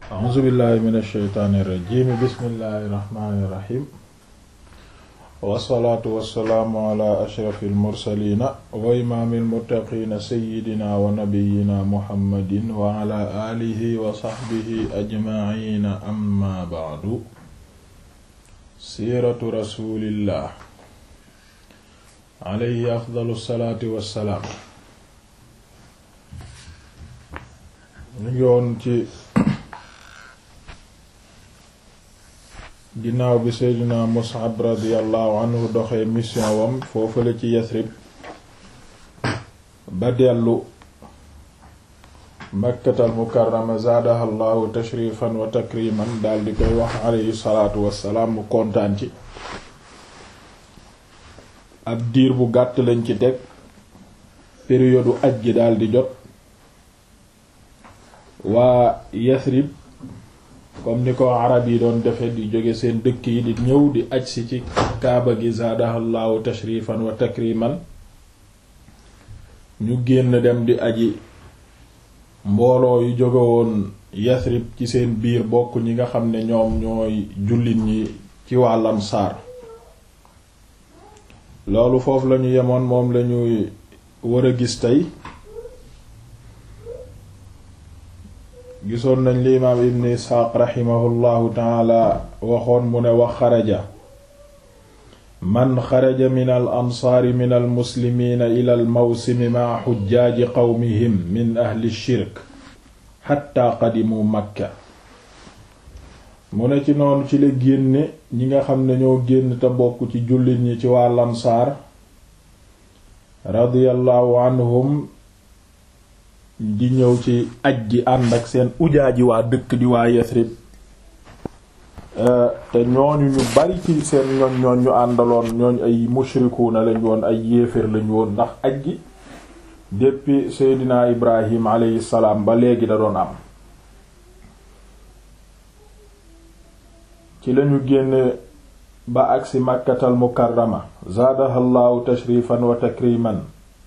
a'uuzu billahi min ash-shaytaani irrajim bismillahi irrahmani irrahim wassalaatu wassalaamu ala ashrafi almursalina wa imaami almuttaqiina sayidina wa nabiyina muhammadin wa ala alihi wa saxbihi ajmaciina amma bacdu siiratu rasulillah alayhi afdalu salaatu wassalaam ñu ngi woon ci ginnaaw bi seydina mus'ab radiyallahu anhu doxee mission wam foofale ci yasrib ba dellu makkatal mukarrama zaadaha llahu tashrifan wa takriman daal di koy wax alayhi salaatu wassalaam mu kontaan ci ab diir bu gàtt lañ ci teg période aj gi daal di jot waa yasrib comme ni ko arab yi doon defe di jóge seen dëkk yi di ñëw di aj si ci kaaba gi zaadahallahu tashrifan wa takriman ñu génn dem di aji mbooloo yu jóge woon yasrib ci seen biir bokk ñi nga xam ne ñoom ñooy jullit ñi ci wàllam saar loolu foofu lañu yemoon moom lañuy war a gis tey gisoon nañ li imaam ibn isxaaq raximahullahu taala waxoon mu ne wax xaraja man xaraja min al ansaari min al muslimiina ila al mawsimi maa xujjaaji qawmihim min ahli shirk xatta qadimu makka mu ne ci noonu ci la génne ñi nga xam ne ñoo génn te bokk ci jullit ñi ci waa lansaar radiyallahu anhum di ñëw ci aj gi ànd ak seen ujaaji waa dëkk di waa Yasrib te ñooñu ñu bari ci seen ñooñ ñooñ ñu àndaloon ñooñ ay mushrikuuna lañ woon ay yéeféer lañ woon ndax aj gi depuis Seydina Ibrahim alayhi salaam ba léegi da doon am ci lañu génne ba agsi Makkatal Mukarrama zaadahallahu tashrifan wa takriman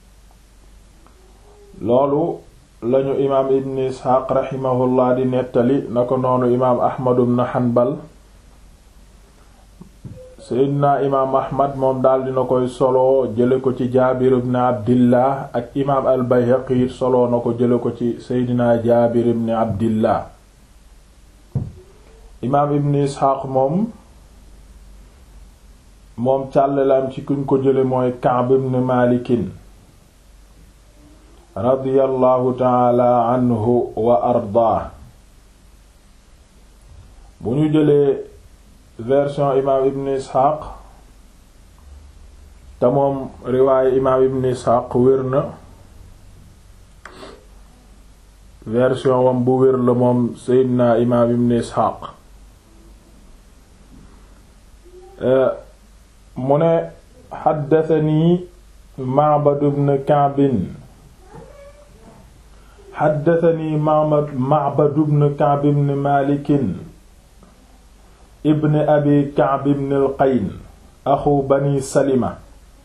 loolu lañu imaam ibn isxaaq raximahullah di nettali na ko noonu imaam ahmadu ibn hanbal seydina imaam ahmad moom daal dina koy solo jële ko ci jaabir ibn abdillah ak imaam al bayhaqi solo na ko jële ko ci seydina jaabir ibn abdillah imaam ibn isxaaq moom moom càllalaam ci kuñ ko jële mooy kaab ibn maalikin radiyallahu taala anhu wa ardaa bu ñu jëlee version imaam ibn isxaaq te moom riwaaye imaam ibn isxaaq wér na version wam bu wér la moom seydina imaam ibn isxaaq mu ne xaddatani Ma'bad ibn Ka'b xaddatani Ma'bad ibn Ka'b ibn Maalik ibn Abi Ka'b ibn al-Qayn axu Bani Salima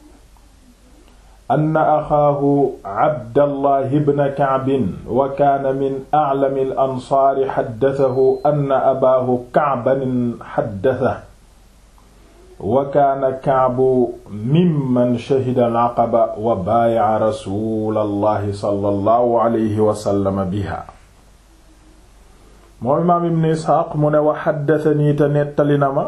anna axaahu Abdallah ibn Ka'b wa kaana min a'lami al-ansaar xaddatahu anna abaahu Ka'ban xaddatahu wa kaana Ka'bu mimman shahida al-aqaba wa baaya'a rasuulallahi sallallahu alayhi wa sallam biha moom imaam ibn Isxaaq mu ne wa haddathanii te nettali na ma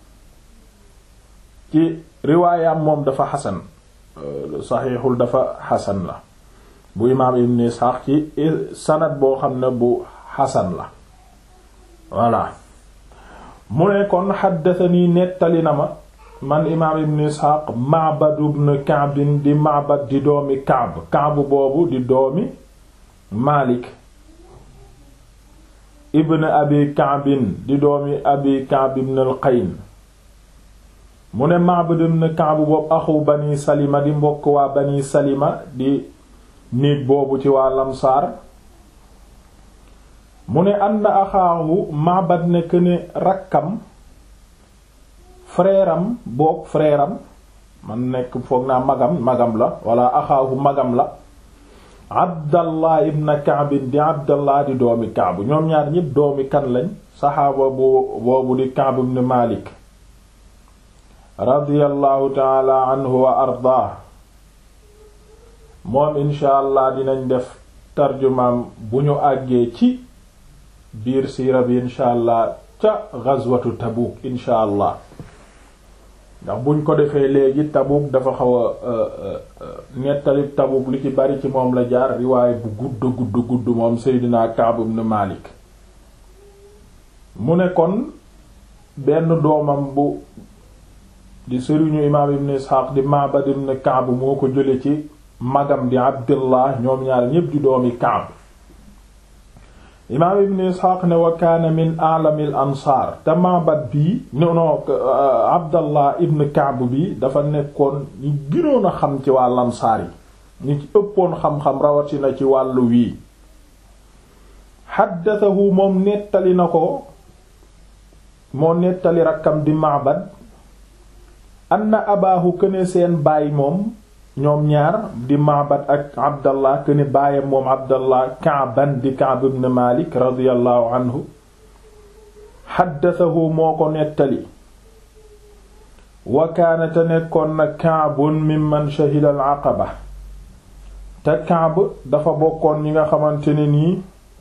ci riwaayam moom dafa xasan saxiixul dafa xasan la bu imaam ibn Isxaaq ci sanad boo xam ne bu xasan la voilà mu ne kon haddathanii nettali na ma man imaam ibn isxaaq Ma'bad ibn Ka'b di Ma'bad di doomi Ka'b Ka'b boobu di doomi Maalik ibn Abi Ka'b di doomi Abi Ka'b ibn al-Qayn mu ne Ma'bad ibn Ka'b boobu axu Bani Salima di mbokk waa Bani Salima di néeg boobu ci waa Lamsaar mu ne anna axaahu Ma'bad nekk ne rakkam frère am boog frère am man nekk foog naa magam magam la wala axaahu magam la abdallah ibn Ka'b di abdallah di doomi Ka'b ñoom ñaar ñépp doomi kan lañ saxaaba bu boobu di Ka'b ibn Malik radiyallahu taala anhu wa ardaa moom insha allah dinañ def tarjumaam bu ñu àggee ci biir siira bi insha allah ca ghazwatu Tabuk insha allah ndax buñ ko defee léegi Tabuk dafa xaw a nettali Tabuk li ci bari ci moom la jaar riwaay bu gudd gudd gudd moom Seydina Ka'b ibn Malik mu ne kon benn doomam bu di sëriñu imaam ibn Ishaq di Ma'bad ibn Ka'b moo ko jële ci magam di Abdullah ñoom ñaar ñépp di doomi Ka'b imaam ibn Ishaq ne wa kaana min a'lamil ansaar te Ma'bad bii non non Abdallah ibn Ka'b bi dafa nekkoon ñi gënoon a xam ci wàll ansaar yi ñi ci ëppoon xam-xam rawatina ci wàllu wii xaddathahu moom nettali na ko moo nettali rakkam di Ma'bad anna abaahu këne seen baay moom ñoom ñaar di Ma'bad ak Abdallah këne baayam moom Abdallah Ka'ban di Ka'b ibn Malik radiyallahu anhu xaddathahu moo ko nettali wa kaana te nekkoon na Ka'bun mimman shahida al-Aqaba te Ka'b dafa bokkoon ñi nga xamante ne nii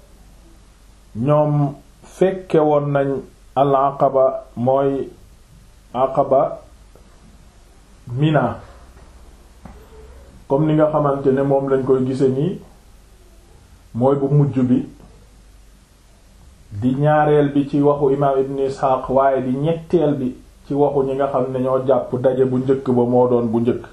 ñoom fekke woon nañ al-Aqaba mooy Aqaba Mina comme ni nga xamante ne moom lañ koy gise nii mooy bu mujj bi di ñaareel bi ci waxu imaam Ibn Ishaq waaye di ñetteel bi ci waxu ñi nga xam ne ñoo jàpp daje bu njëkk ba moo doon bu njëkk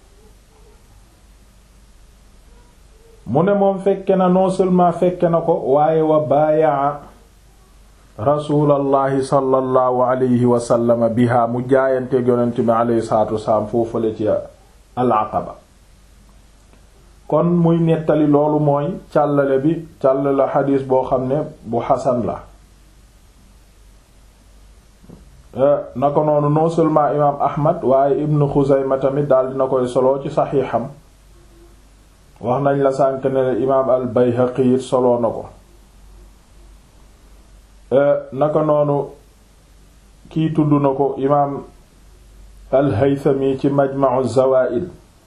mu ne moom fekke na non seulement fekke na ko waaye wa baayaa rasulallahi sallallahu alayhi wa sallam biha mu jaayanteeg yonent bi alayhi salaatu wasalaam foofale ci al-Aqaba kon muy nettali loolu mooy càllale bi càllale xadiis boo xam ne bu xasan la na ko noonu non seulement imaam Ahmad waaye Ibn Xuzayma tamit daal dina koy solo ci saxiixam wax nañ la sànk ne imaam al Bayhaqi it soloo na ko naka noonu kii tudd na ko imaam al Haythami ci Majma'u Zawaa'id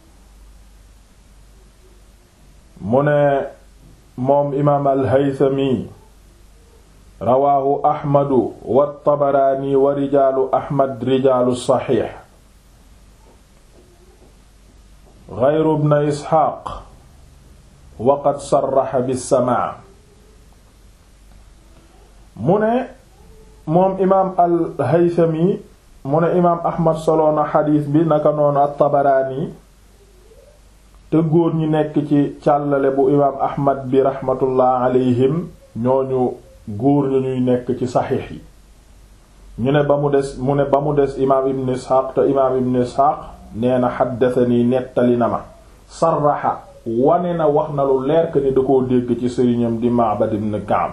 mu ne moom imaam al Haythami rawaahu Ahmadu wa Tabaraani wa rijaalu Ahmad rijaalu saxiix gayru ibn Isxaaq waqad sarraxa bisamaa mu ne moom imaam al-Haythami mu ne imaam Ahmad soloona xadiis bi naka noonu at-Tabaraani te góor ñi nekk ci càllale bu imaam Ahmad bi raxmatullah alayhim ñooñu góor ñu ñuy nekk ci saxiix yi ñu ne ba mu des mu ne ba mu des imaam Ibn Isxaaq te imaam Ibn Isxaaq nee na xaddatani nettali na ma sarraxa wane na wax na lu leer que ni da koo dégg ci sëriñam di Ma'bad ibn Ka'b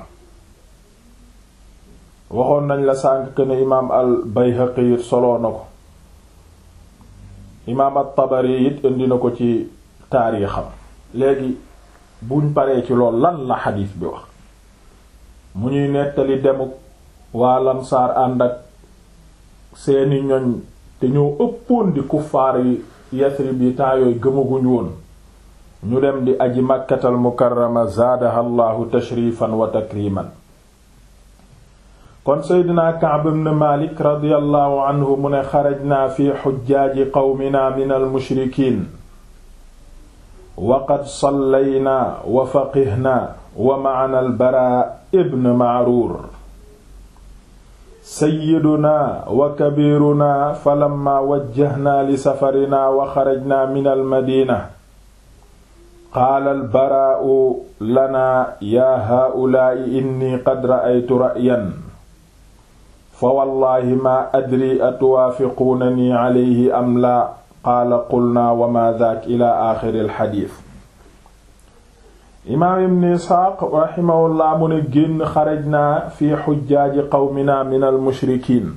waxoon nañ la sànk que ne imaam al Bayhaqi it soloo na ko imaam at-Tabari it indi na ko ci taarixam léegi buñ paree ci lool lan la xadiis bi wax mu ñuy nettali demuk waa Lamsaar ànd ak seeni ñoñ te ñoo ëppoon di kuffaar yi Yasrib yi temps yooyu gëmaguñ woon ñu dem di aji makkatal mukarrama zaadaha allahu tashrifan wa takriman kon seydina Ka'b ibn Malik radiyallahu anhu mu ne xarajna fi xujjaaji qawmina min almushrikin wa qad sallayna wa faqihna wa ma'ana al-Baraa ibn Ma'rur sayyiduna wa kabiruna falamma wajjahna li safarina wa xarajna min almadina qaala albaraau lana yaa haa'ulaa'i inni qad ra'aytu ra'yan fa wallahi maa adri atuwaafiquunanii calayhi am laa qaala qulnaa wa maa daak ila aaxiri alxadiis imaam ibn isxaaq raximahullah mu ne génn xaraj naa fi xujjaaji qawmina min almushrikiin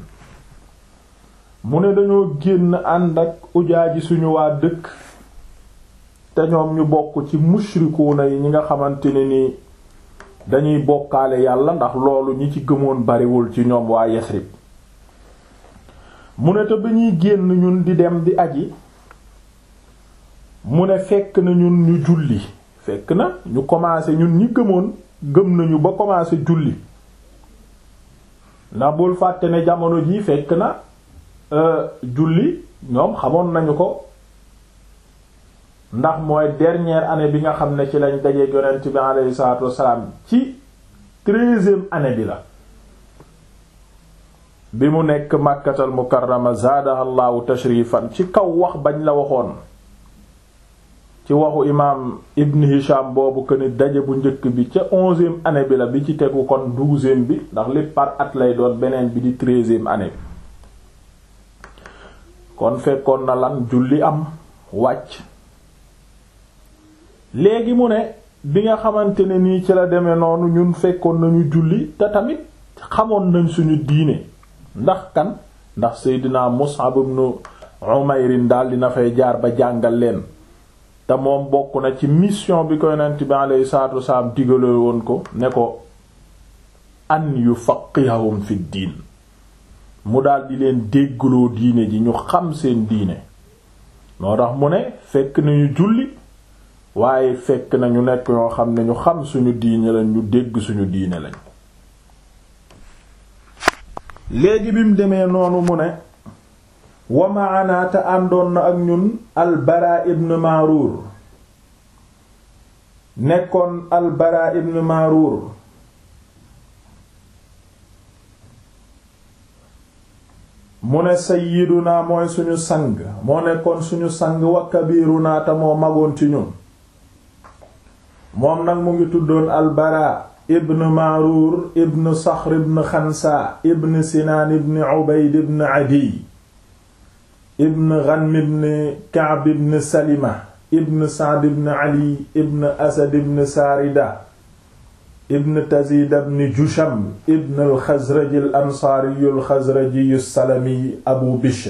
mu ne dañoo génn ànd ak ujaaji suñu waa dëkk te ñoom ñu bokk ci mushrikuuna yi ñi nga xamante ne ni dañuy bokkaale yàlla ndax loolu ñi ci gëmoon bariwul ci ñoom waa Yasrib mu ne te ba ñuy génn ñun di dem di aji mu ne fekk na ñun ñu julli fekk na ñu commencé ñun ñi gëmoon gëm nañu ba commencé julli ndax bul fàtte ne jamono jii fekk na julli ñoom xamoon nañu ko ndax mooy dernière année bi nga xam ne ci lañ dajeek yonent bi alayhi salaatu wassalaam ci treizième année bi la bi mu nekk màkkatal mukarrama zaadaha allahu tashrifan ci kaw wax bañ la waxoon ci waxu imaam ibn hisham boobu que ni daje bu njëkk bi ca onzième année bi la bi ci tegu kon douzième bi ndax lépp par at lay doon beneen bi di treizième année bi kon fekkoon na lan julli am wàcc léegi mu ne bi nga xamante ne nii ci la demee noonu ñun fekkoon nañu julli te tamit xamoon nañ suñu diine ndax kan ndax Seydina Mus'ab ibn Umayr daal dina fay jaar ba jàngal leen te moom bokk na ci mission bi ko yonent bi alayhi salaatu wasalaam digale woon ko ne ko an yufaqihum fi diin mu daal di leen déggloo diine ji ñu xam seen diine moo tax mu ne fekk nañu julli waaye fekk na ñu nekk ñoo xam ne ñu xam suñu diine lañ ñu dégg suñu diine lañ léegi bi mu demee noonu mu ne wa maana te àndoon na ak ñun albara ibn maaruur nekkoon albara ibn maaruur mu ne sayyiduna mooy suñu sang moo nekkoon suñu sang wa kabiruna te moo magoon ci ñun moom nag mu ngi tuddoon albara ibn maaruur ibn saxr ibn xansa ibn sinaan ibn ubayd ibn adiy ibn ghanm ibn ka'b ibn salima ibn sa'd ibn ali ibn asad ibn saarida ibn tazid ibn jusham ibn al-xazraji al-ansaari al-xazraji as-salami abu bishr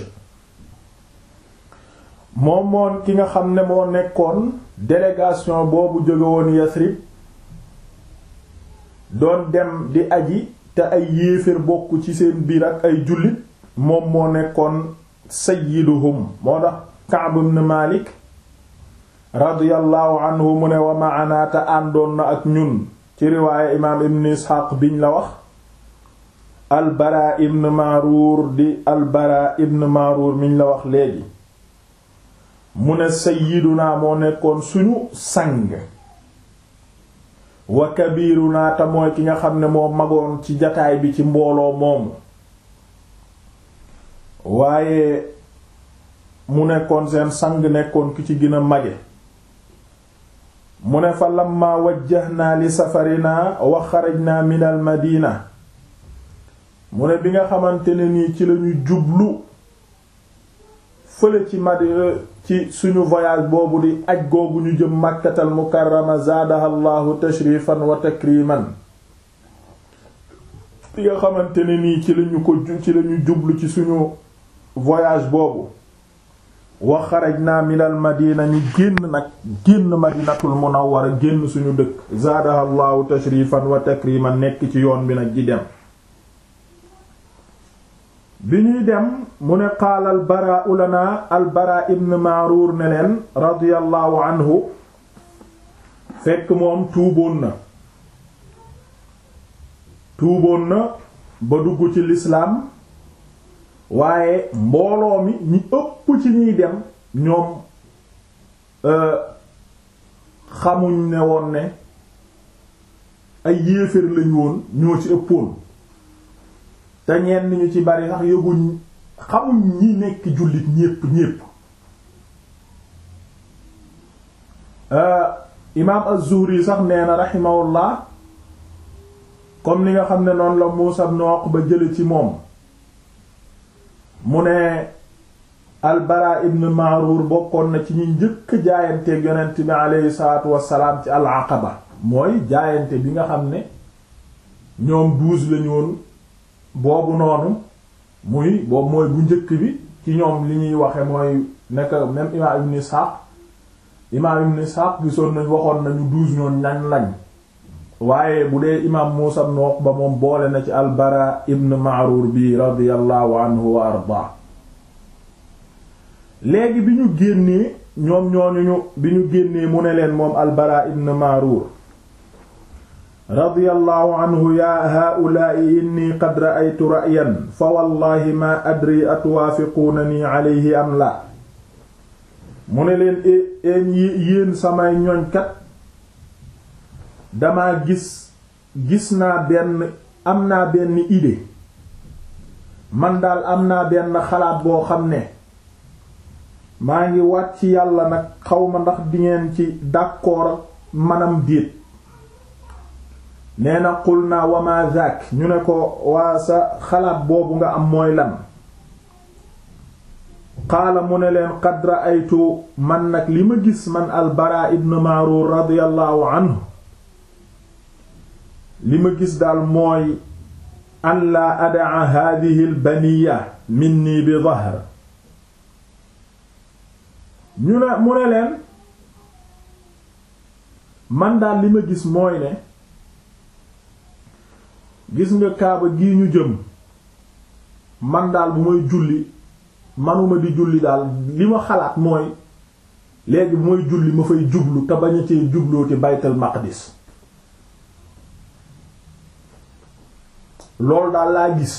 moom moon ki nga xam ne moo nekkoon délégation boobu jóge woon Yasrib doon dem di aji te ay yéeféer bokk ci seen biir ak ay jullit moom moo nekkoon sayyiduhum moo tax Ka'b ibn Malik radiyallahu anhu mu ne wa ma'ana te àndoon na ak ñun ci riwaaya imaam ibn Isxaaq biñ la wax al-Bara ibn Ma'rur di al-Bara ibn Ma'rur miñ la wax léegi mu ne sayyiduna moo nekkoon suñu sang wa kabiruna te mooy ki nga xam ne moo magoon ci jataay bi ci mbooloo moomu waaye mu nekkoon seen sang nekkoon ki ci gën a mage mu ne fa lamma wajjahnaa li safarina wa xarajna min al madina mu ne bi nga xamante ne nii ci lañu jublu fële ci madina ci suñu voyage boobu di aj googu ñu jëm màkkatal mukarrama zaadaha allahu tashrifan wa takriman bi nga xamante ne nii ci lañu ko ci lañu jublu ci suñu voyage boobu wa xarajna min al madina ñu génn nag génn madinatul munawwara génn suñu dëkk zaadaha allahu tashrifan wa takriman nekk ci yoon bi nag di dem bi ñuy dem mu ne qaala albara lana albara ibn maaruur ne leen radiyallahu anhu fekk moom tuuboon na tuuboon na ba dugg ci lislaam waaye mbooloo mi ñi ëpp ci ñuy dem ñoom xamuñ ne woon ne ay yéeféer lañu woon ñoo ci ëppoon te ñenn ñu ci bari sax yëguñ xamuñ ñi nekk jullit ñépp ñépp imaam az-Zuhri sax nee na rahimahullah comme ni nga xam ne noonu la Muusa ibn Uqba jële ci moom mu ne al-Bara ibn Ma'rur bokkoon na ci ñi njëkk jaayanteeg yonent bi aleyhi salaatu wassalaam ci al-Aqaba mooy jaayante bi nga xam ne ñoom douze lañu woon boobu noonu muy boobu mooy bu njëkk bi ci ñoom li ñuy waxe mooy nekk même imam ibn Ishaq imaam ibn Ishaq gisoon nañ waxoon nañu douze ñoon ñañ lañ waaye bu dee imaam Muusa ibn Uqba moom boole na ci al-Bara ibn Ma'rur bi radiyallahu anhu wa ardaa léegi bi ñu génnee ñoom ñooñu bi ñu génnee mu ne leen moom al-Bara ibn Ma'rur radiyallahu anhu yaa haa'ulaa'i inni qad ra'aytu ra'yan fa wallahi ma adri atwaafiquunani alayhi am la mu ne leen een yéen samay ñoñkat dama gis gis naa benn am naa benn idée man daal am naa benn xalaat boo xam ne maa ngi wàcc yàlla nag xawma ndax dingeen ci d'accord ak manam déet nee na qul naa wama zaak ñu ne ko waa sa xalaat boobu nga am mooy lan qaala mu ne leen qad ra'aytu man nag li ma gis man al-Bara ibn Ma'rur radiyallahu anhu li ma gis daal mooy an laa adaa hadhihi al-baniya minni bi dahr ñu ne mu ne leen man daal li ma gis mooy ne gis nga kaaba gii ñu jëm man daal bu may julli manuma di julli daal li ma xalaat mooy léegi bu may julli ma fay jublu te bañ a cee jubloo ci baytal maqdis loolu daal laa gis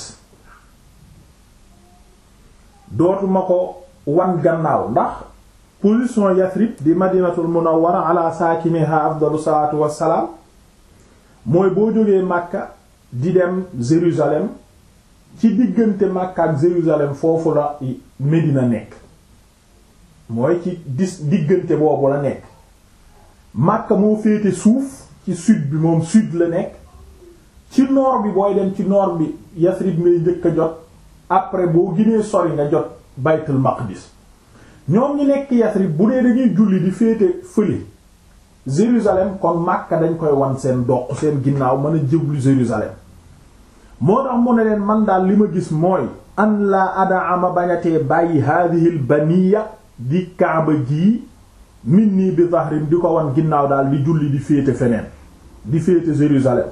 dootuma ko wan gannaaw ndax position Yathrib di madinatul munawwara ala saakiniha afdalu salaatu wassalaam mooy boo jógee Makka di dem Jérusalem ci diggante Makka ak Jérusalem foofu la Médina nekk mooy ci dis diggante boobu la nekk Makka moo féete suuf ci sud bi moom sud la nekk ci nord bi booy dem ci nord bi Yathrib ngay njëkk a jot après boo ginee sori nga jot Baytul Maqdis ñoom ñi nekk Yathrib bu dee dañuy julli di féete fële Jérusalem kon Makka dañ koy wan seen doq seen ginnaaw mën a jëblu Jérusalem moo tax mu ne leen man daal li ma gis mooy an laa ada ama bañatee bàyyi hadihil baniya di kaaba gii min nii bi zahrin di ko wan ginnaaw daal di julli di féete feneen di féete Jérusalem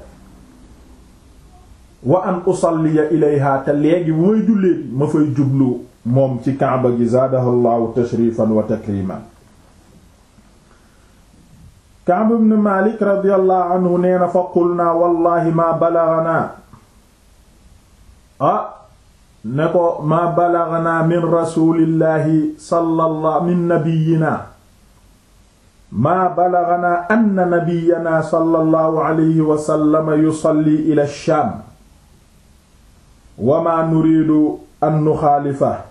wa an usalliya ilayha te léegi bu may jullee ma fay jublu moom ci kaaba gi zaadahu llahu tashrifan wa takriman Ka'b ibn Malik radiyallahu anhu nee na fa qulna wallahi ma balaghana ah ne ko ma balaghana min rasulillahi sallallahu min nabiyyina ma balaghana anna nabiyyana sallallahu alayhi wa sallam yusalli ila ash-sham wa ma nuridu an nuxaalifa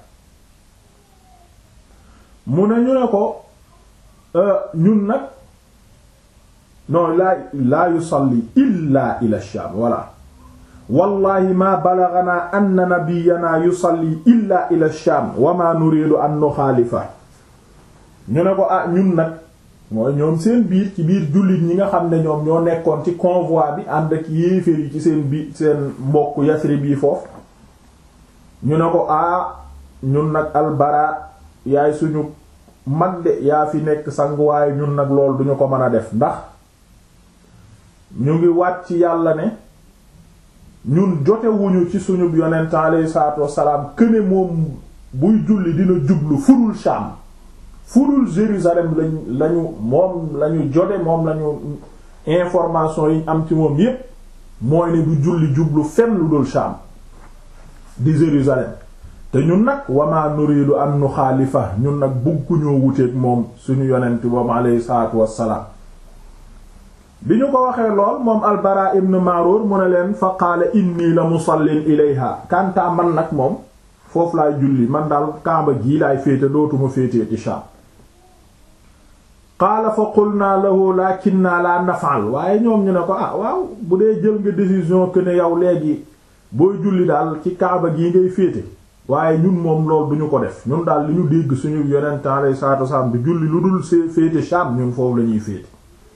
mu ne ñu ne ko ñun nag non laa laa yusalli illa ila Shaam voilà wallahi ma balaganaa anna nabiyanaa yusalli illa ila Shaam wa ma nuridu an nuxaalifa ñu ne ko ah ñun nag mooy ñoom seen biir ci biir jullit ñi nga xam ne ñoom ñoo nekkoon ci convoi bi ànd ak yéeféer yi ci seen biir seen mbokk Yasrib yi foofu ñu ne ko ah ñun nag albara yaay suñu mag de yaa fi nekk sanguwaaye ñun nag lool duñu ko mën a def ndax ñu ngi wàcc yàlla ne ñun jotewuñu ci suñu yonent alayhi salaatu wassalaam këne moom buy julli dina jublu furul Sham furul Jérusalem lañ lañu moom lañu jote moom lañu information yi am ci moom yépp mooy ne du julli jublu fenn lu dul Sham di Jérusalem te ñun nag wama nuridu an nuxaalifa ñun nag bugguñoo wuteeg moom suñu yonent boobu alayhi salaatu wassalaam bi ñu ko waxee lool moom albara ibn Ma'rur mu ne leen fa qaala inni la musallin ilayha kantaa man nag moom foofu laay julli man daal kaaba gii laay féete dootuma féetee ci Sham qaala fa qulna lahu lakinna la naf'al waaye ñoom ñu ne ko ah waaw bu dee jël nga décision que ne yow léegi booy julli daal ci kaaba gii ngay féete waaye ñun moom lool du ñu ko def ñun daal li ñu dégg suñu yonent alayhi salaatu wasallam bi julli lu dul see féete Sham ñun foofu la ñuy féete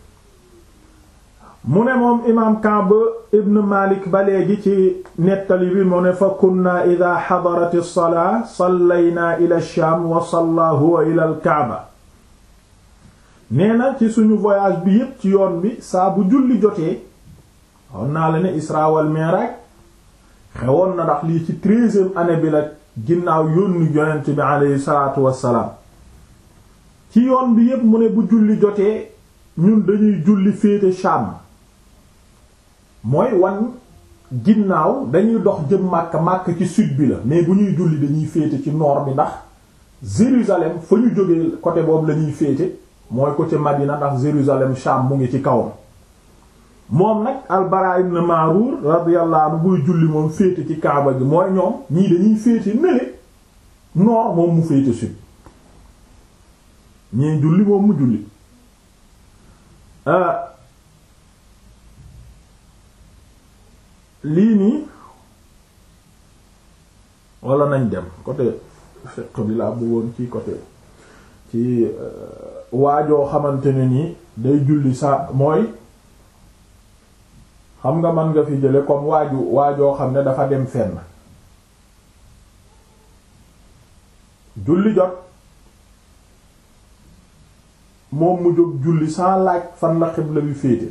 mu ne moom imaam Ka'b ibn Malik ba léegi ci nettali bi mu ne fa kunna ida xadarat as-salaa sallaynaa ila ash-Shaam wa salla huwa ila al-Ka'ba nee na ci suñu voyage bi yépp ci yoon bi saa bu julli jotee xawoon naa la ne Isra wal Mi'raj xewoon na ndax lii ci treizième année bi la ginnaaw yónni yonent bi aleyhi salaatu wassalaam ci yoon bi yépp mu ne bu julli jotee ñun dañuy julli féete Sham mooy wan ginnaaw dañuy dox jëm Makka Makka ci sud bi la mais bu ñuy julli dañuy féete ci nord bi ndax Jérusalem fa ñu jógee côté boobu la ñuy féete mooy côté Madina ndax Jérusalem Sham mu ngi ci kawam moom nag Al-Bara ibn Ma'rur radiyallahu anhu buy julli moom féete ci Kaaba gi mooy ñoom ñii dañuy féete nële nord moom mu féete sud ñii julli moom mu julli lii nii wala nañ dem côté fiqh bi laa bëggoon ci côté ci waajoo xamante ne nii day julli sa mooy xam nga mën nga fi jële comme waaju waajoo xam ne dafa dem fenn julli jot moom mu jóg julli sans laaj fan la xibla bi féete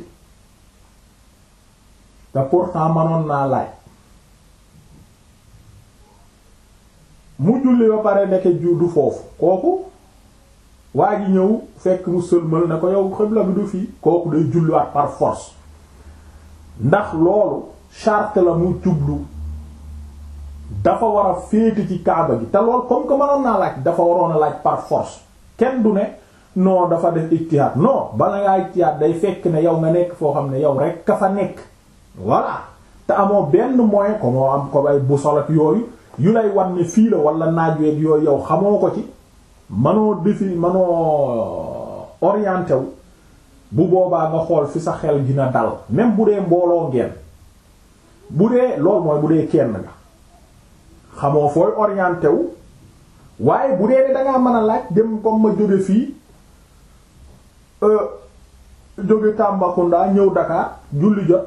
te pourtant manoon naa laaj mu julli ba pare nekk ju du foofu kooku waa ji ñëw fekk mu sëlmal ne ko yow xibla bi du fii kooku day julliwaat par force ndax loolu charte la mu jublu dafa war a féete ci kaaba gi te lool comme que mënoon naa laaj dafa waroon a laaj par force kenn du ne non dafa def ijtihaad non bala ngaa ijtihaad day fekk ne yow nga nekk foo xam ne yow rek ka fa nekk voilà te amoo benn moyen ko moo am ko ay boussole ak yooyu yu lay wan ne fii la wala naaj weeg yooyu yow xamoo ko ci manoo defi manoo orienté wu bu boobaa nga xool fi sa xel dina dal même bu dee mbooloo ngeen bu dee loolu mooy bu dee kenn nga xamoo fooy orienté wu waaye bu dee ne dangaa mën a laaj dem comme ma jóge fii jóge Tambacounda ñëw Dakar julli jot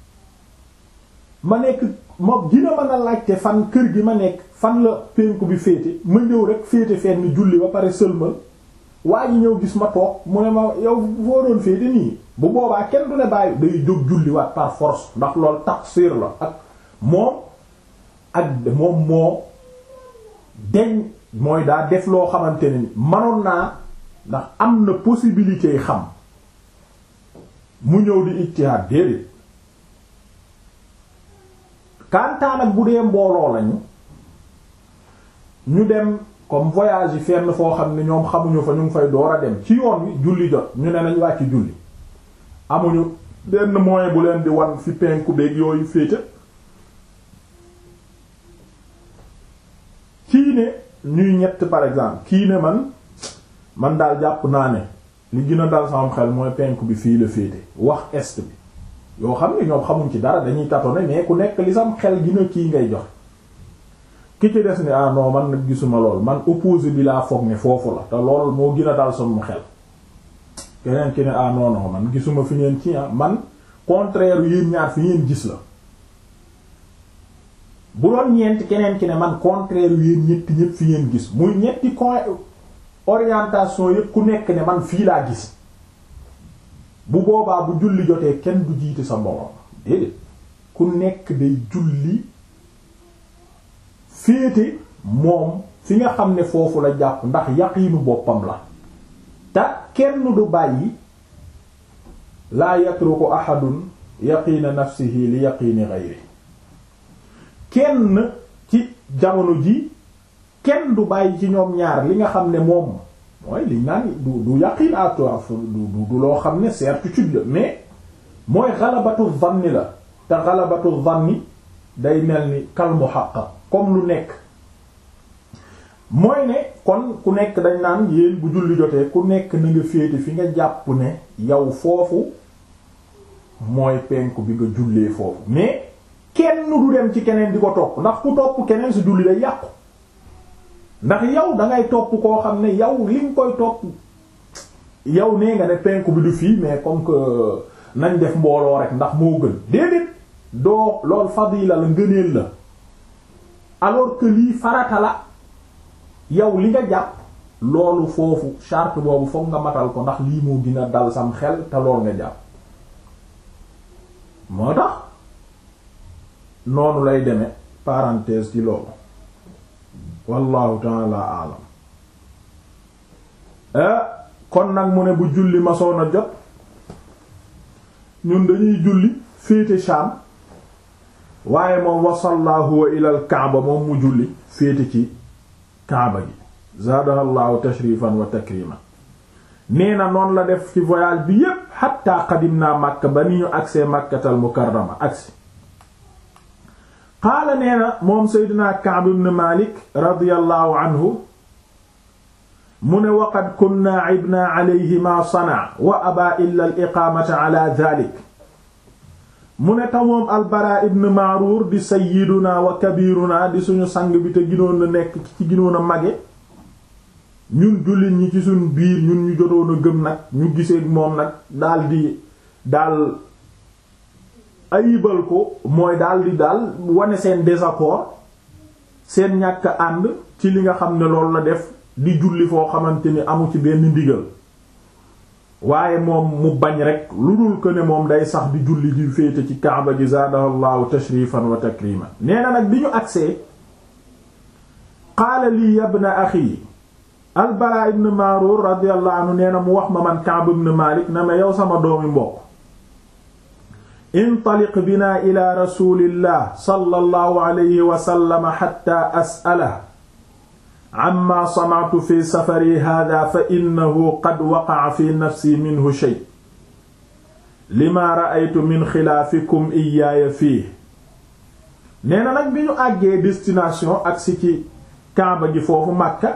ma nekk ma dina mën a laajte fan kër gi ma nekk fan la penku bi féete ma ñëw rek féete fenn julli ba pare sëlmal waa ji ñëw gis ma toog mu ne ma yow foo doon féete nii bu boobaa kenn du ne bàyyi day jóg julliwaat par force ndax loolu taqsir la ak moom ak moom moo deñ mooy daa def loo xamante ne ni manoon naa ndax am na possibilité yi xam mu ñëw di ijtihaad déedéet kantaan ak bu dee mbooloo lañu ñu dem comme voyage yi fenn foo xam ne ñoom xamuñu fa ñu ngi fay door a dem ci yoon wi julli jot ñu ne nañ wàcc julli amuñu benn moyen bu leen di wan fi penku beeg yooyu féete kii ne ñuy ñett par exemple kii ne man man daal jàpp naa ne li gën a dal sama xel mooy penku bi fii la féete wax est bi yoo xam ne ñoom xamuñ ci dara dañuy tâtonner mais ku nekk li sam xel gina kii ngay jox ki ci des ni ah non man nag gisuma lool man opposé bi laa foog ne foofu la te lool moo gën a dal sama xel keneen ki ne ah non non man gisuma fi ngeen ci ah man contraire yéen ñaar fi ngeen gis la bu doon ñeent keneen ki ne man contraire yéen ñetti ñépp fi ngeen gis muy ñetti coin orientation yépp ku nekk ne man fii laa gis bu boobaa bu julli jotee kenn du jiite sa mbooloo déedéet ku nekk day julli féete moom fi nga xam ne foofu la jàpp ndax yaqiinu boppam la te kenn du bàyyi laa yatruku ahadun yaqiina nafsihi li yaqiini ghayri kenn ci jamono ji kenn du bàyyi ci ñoom ñaar li nga xam ne moom mooy liñ naan du du yaqiin à toi du du loo xam ne certitude la mais mooy xalabatu zanni la te xalabatu zanni day mel ni kal muhaqqaq comme lu nekk mooy ne kon ku nekk dañ naan yéen bu julli jotee ku nekk na nga féete fi nga jàpp ne yow foofu mooy penku bi nga jullee foofu mais kenn du dem ci keneen di ko topp ndax ku topp keneen si julli day yàqu ndax yow dangay topp koo xam ne yow li nga koy topp yow nee nga ne penku bi du fii mais comme que nañ def mbooloo rek ndax moo gën déedéet doo lool fadila la ngëneel la alors que lii farata la yow li nga jàpp loolu foofu charte boobu fokk nga matal ko ndax lii moo gën a dal sam xel te lool nga jàpp moo tax noonu lay deme parenthèse ci loolu wallahu taala alam kon nag mu ne bu julli masoon a jot ñun dañuy julli féete Sham waaye moom wasalla huwa ilal kaaba moom mu julli féete ci kaaba gi zaadahallahu tashrifan wa takriman nee na noonu la def ci voyage bi yépp xatta qadimna Makka ba ni ñu agsee Makkatal Mukarrama agsi qaala nee na moom Seydina Ka'b ibn Malik radiyallahu anhu mu ne waqad kunna ibna alayhi ma sana wa aba illa al iqaamata ala dhalik mu ne tamoom albara ibn Ma'rur di sayyiduna wa kabiruna di suñu sang bi te ginoon a nekk ci ginoon a mage ñun jullit ñi ci suñ biir ñun ñu jotoon a gëm nag ñu gisee moom nag daal di daal ayibal ko mooy daal di daal wane seen désaccord seen ñàkk ànd ci li nga xam ne loolu la def di julli foo xamante ni amu ci benn ndigal waaye moom mu bañ rek lu dul ko ne moom day sax di julli di féete ci kaaba gi zaadahu llahu tashrifan wa takriman nee na nag bi ñu agsee qaala lii yabna axi albara ibn marur radiyallahu anhu nee na mu wax ma man Ka'b ibn Malik na ma yow sama doomi mbokk intaliq bina ila rasulillah sallallahu alayhi wa sallam hatta as'alahu amma sana'tu fi safari hadha fa innahu qad waqa'a fi nafsi minhu shay lima ra'aytu min xilaafikum iyaaya fii nee na nag bi ñu àggee destination agsi ci Kaaba gi foofu Makka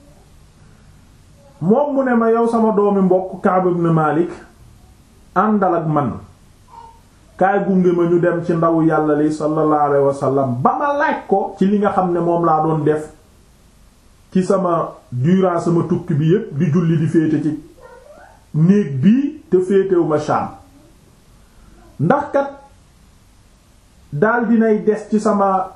moom mu ne ma yow sama doomi mbokk Ka'b ibn Malik àndal ak man kaay gunge ma ñu dem ci ndaw yàlla li sallallahu alayhi wa sallam ba ma laaj ko ci li nga xam ne moom laa doon def ci sama durant sama tukki bi yépp di julli di féete ci néeg bii te féetewu ma Sham ndax kat daal dinay des ci sama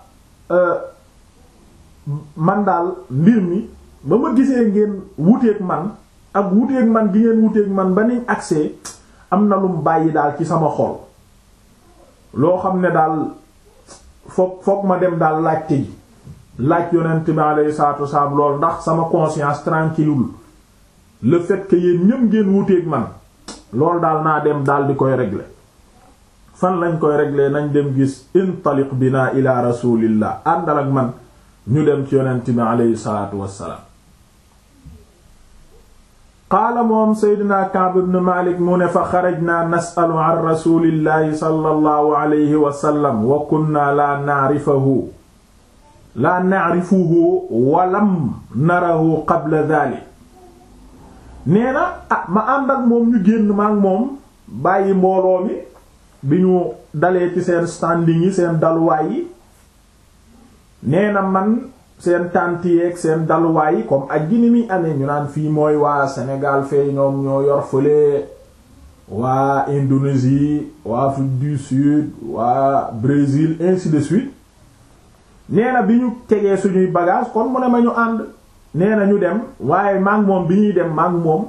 man daal mbir mi ba ma gisee ngeen wuteeg man ak wuteeg man gi ngeen wuteeg man ba niñ agsee am na lum bàyyi daal ci sama xol loo xam ne daal foog foog ma dem daal laajte ji laaj yonent bi alayhi salaatu wasalaam lool ndax sama conscience tranquille le fait que yéen ñëm ngeen wuteeg man loolu daal naa dem daal di koy régler fan lañ koy régler nañ dem gis intaliq bina ila rasulillah àndal ak man ñu dem ci yonent bi alayhi salaatu wasalaam qaala moom seydina Ka'b ibn Malik mu ne fa xarajna nasalu an rasulillahi sallallahu alayhi wa sallam wa kunna la na'rifahu la na'rifuhu wa lam narahu qabla dhalik nee na ah ma ànd ak moom ñu génn ma ak moom bàyyi mbooloo mi bi ñu dalee ci seen standing yi seen daluwaay yi nee na man seen tànt yeeg seen daluwaay yi comme ak gi ni muy amee ñu naan fii mooy waa Sénégal fee ñoom ñoo yor fële waa Indonésie waa Afrique du Sud waa Brésil ainsi de suite nee na bi ñu tegee suñuy bagage kon mu ne ma ñu ànd nee na ñu dem waaye maag moom bi ñuy dem maag moom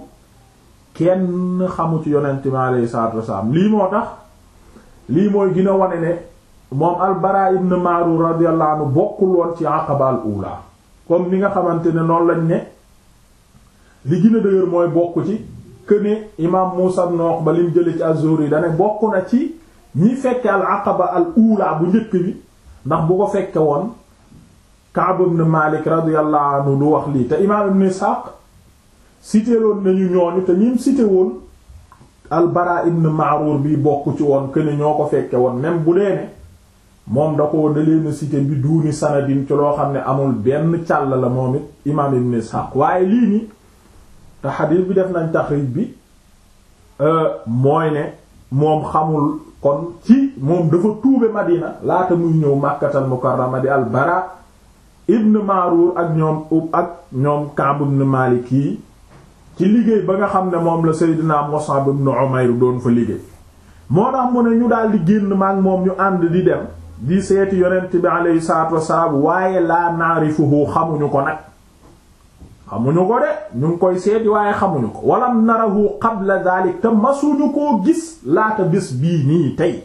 kenn xamu ci yonent mi alayhi salaatu wasalaam lii moo tax lii mooy gën a wane ne moom al-Bara ibn Ma'rur radiyallahu anhu bokkul woon ci aqaba al ula comme ni nga xamante ne noonu lañ ne li gën a dëgër mooy bokk ci que ne imaam Muusa ibn Uqba lim jële ci az-Zuhri da ne bokk na ci ñi fekke al aqaba al ula bu njëkk bi ndax bu ko fekke woon Ka'b ibn Malik radiyallahu anhu du wax lii te imaam ibn Ishaq cité woon nañu ñooñu te ñim cité woon al-Bara ibn Ma'rur bi bokk ci woon que ne ñoo ko fekke woon même bu dee ne moom da ko da leen cité bi duuni sanadin ci loo xam ne amul benn càll la moom it imaam ibn Ishaq waaye lii ni te xadiis bi def nañ taxrij bi mooy ne moom xamul kon ci moom dafa tuube Madina laata muy ñëw Makkatal Mukarrama di al-Bara ibn Ma'rur ak ñoom ub ak ñoom Ka'b ibn Malik yi ci liggéey ba nga xam ne moom la Seydina Mus'ab ibn Umayr doon fa liggéey moo tax mu ne ñu daal di génn maak moom ñu ànd di dem di seeti yonent bi alayhi salaatu wassalaam waaye laa naarifuhu xamuñu ko nag xamuñu ko de ñu ngi koy seeti waaye xamuñu ko walam narahu qabla dalik te masuñu koo gis laata bés bii nii tey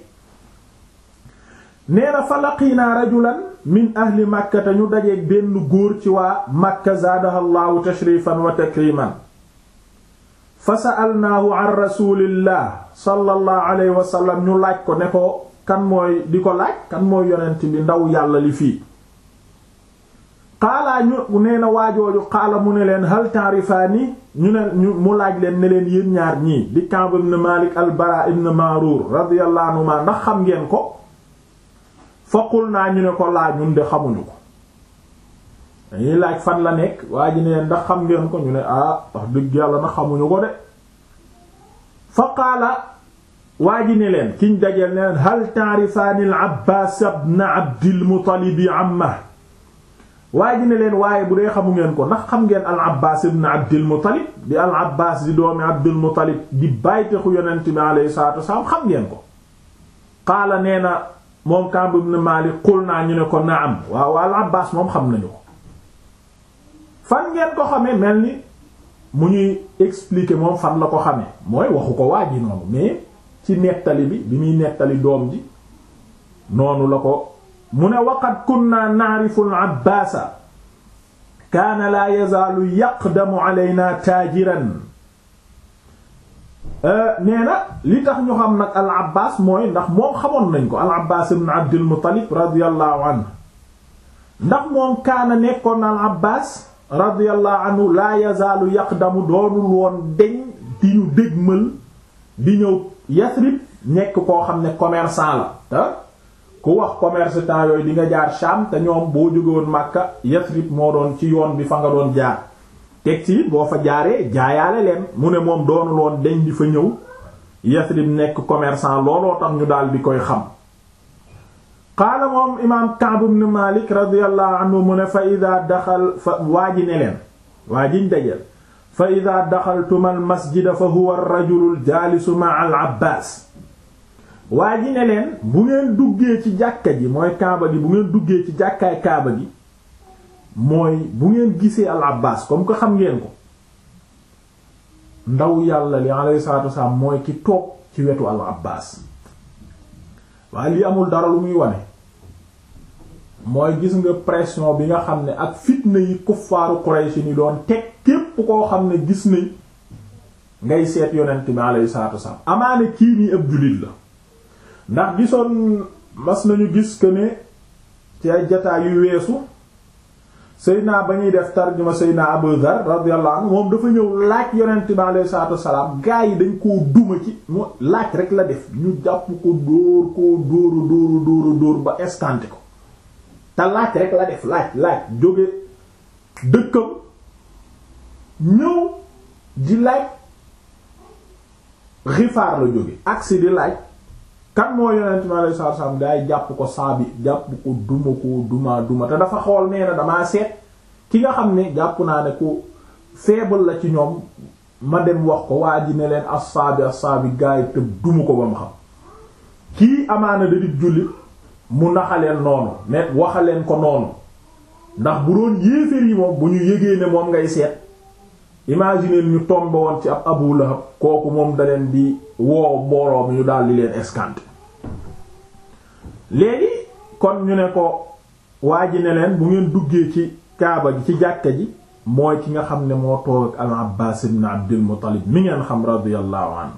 nee na fa laqiinaa rajulan min ahli makka te ñu dajeeg benn góor ci waa makka zaadaha llahu tashrifan wa takriman fa sa'alnaahu an rasulillah sallallahu alayhi wa sallam ñu laaj ko ne ko kan mooy di ko laaj kan mooy yonent bi ndaw yàlla li fii xaalaa ñu nee na waajooju xaala mu ne leen hal ta'rifaani ñu ne ñu mu laaj leen ne leen yéen ñaar ñii di Ka'b ibn Malik al-Bara ibn Ma'rur radiyallahu anhuma ndax xam ngeen ko faqul naa ñu ne ko laaj ñun de xamuñu ko dañuy laaj fan la nekk waa ji ne leen ndax xam ngeen ko ñu ne ah wax dëgg yàlla na xamuñu ko de fa qaala waa ji ne leen kiñ dajeel ne leen hal ta'rifaani al-Abbaas ibn Abdil Muttalib amma waa ji ne leen waaye bu dee xamu ngeen ko ndax xam ngeen al abbas ibn abdil muttalib di al abbas di doomi abdil muttalib di bàytexu yonent bi alayhi salatu wasalaam xam ngeen ko qaala nee na moom Ka'b ibn Malik qul naa ñu ne ko naam waaw al abbas moom xam nañu ko fan ngeen ko xamee mel ni mu ñuy expliquer moom fan la ko xamee mooy waxu ko waa ji noonu mais ci nettali bi bi muy nettali doom ji noonu la ko mu ne waqad kunna na'rifu al-Abbaasa kaana laa yazaalu yaqdamu alaynaa taajiran nee na li tax ñu xam nag al-Abbaas mooy ndax moom xamoon nañ ko al-Abbaas ibn Abdul Muttalib radiyallahu anhu ndax moom kaana nekkoon na al-Abbaas radiyallahu anhu laa yazaalu yaqdamu doonul woon deñ di ñu dégmal di ñëw Yasrib nekk koo xam ne commerçant la ku wax commerçant yooyu di nga jaar Sham te ñoom boo jógewoon Makka Yasrib moo doon ci yoon bi fa nga doon jaar teg ci boo fa jaaree jaayaale leen mu ne moom doonul woon deñ di fa ñëw Yasrib nekk commerçant looloo tax ñu daal di koy xam qaala moom imaam Ka'b ibn Malik radiyallahu anhu mu ne fa ida daxal fa waa ji ne leen waa jiñ dajel fa ida daxaltuma al masjida fa huwa ar-rajulu al-jaalisu ma'a al-Abbaas waa ji ne leen bu ngeen duggee ci jàkka ji mooy kaaba gi bu ngeen duggee ci jàkkaay kaaba gi mooy bu ngeen gisee al abbas comme que xam ngeen ko ndaw yàlla li alayhi salatu wassalam mooy ki toog ci wetu al abbas waaye li amul dara lu muy wane mooy gis nga pression bi nga xam ne ak fitna yi kuffaaru Quraysh ni doon teg képp koo xam ne gis nañ ngay seet yonent bi alayhi salatu wassalam amaane kii nii ab jullit la ndax gisoon mas nañu gis que ne ci ay jataay yu weesu Seydina ba ñuy def tarjuma Seydina Abu Dhar radiyallahu anhu moom dafa ñëw laaj yonent bi alayhi salaatu wassalaam gaa yi dañ koo duma ci mu laaj rek la def ñu jàpp ko dóor koo dóoru dóoru dóoru dóor ba escanté ko te laaj rek la def laaj laaj jóge dëkkam ñëw di laaj Gifaar la jóge agsi di laaj kan moo yonent mi alayhi salaatu salaam daay jàpp ko saabi jàpp ko duma ko duma duma te dafa xool nee na damaa seet ki nga xam ne jàpp naa ne ku faible la ci ñoom ma dem wax ko waa ji ne leen assaabi assaabi gaay te duma ko ba mu xam kii amaana da di jullit mu naxaleen noonu ne waxaleen ko noonu ndax bu doon yéeféer yi moom bu ñu yégee ne moom ngay seet imaginer ñu tombe woon ci ab Abu Lahab kooku moom da leen di woo mbooloo mi ñu daal di leen escanté léegi kon ñu ne ko waa ji ne leen bu ngeen duggee ci kaaba gi ci jàkka ji mooy ki nga xam ne moo toog ak al Abbaas ibn Abdul Muttalib mi ngeen xam radiyallahu anhu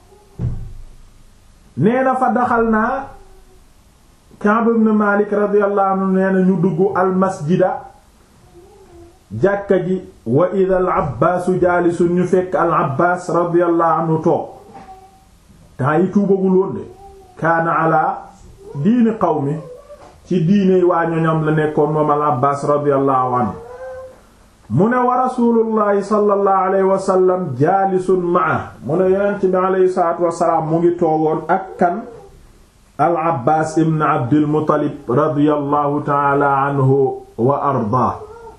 nee na fa daxal naa Ka'b ibn Malik radiyallahu anhu nee na ñu dugg al masjida jàkka ji wa ida al abbaasu jaalisun ñu fekk al abbaas radiyallahu anhu toog temps yi tuubagul woon de kaana ala diini qawmi ci diine waa ñoñam la nekkoon moom al abbaas radiyallahu anhu mu ne wa rasulullahi sallallahu alayhi wa sallam jaalisun ma'a mu ne yonent bi alayhi salaatu wasalaam mu ngi toogoon ak kan al abbaas ibn abdil muttalib radiyallahu ta'ala anhu wa ardaa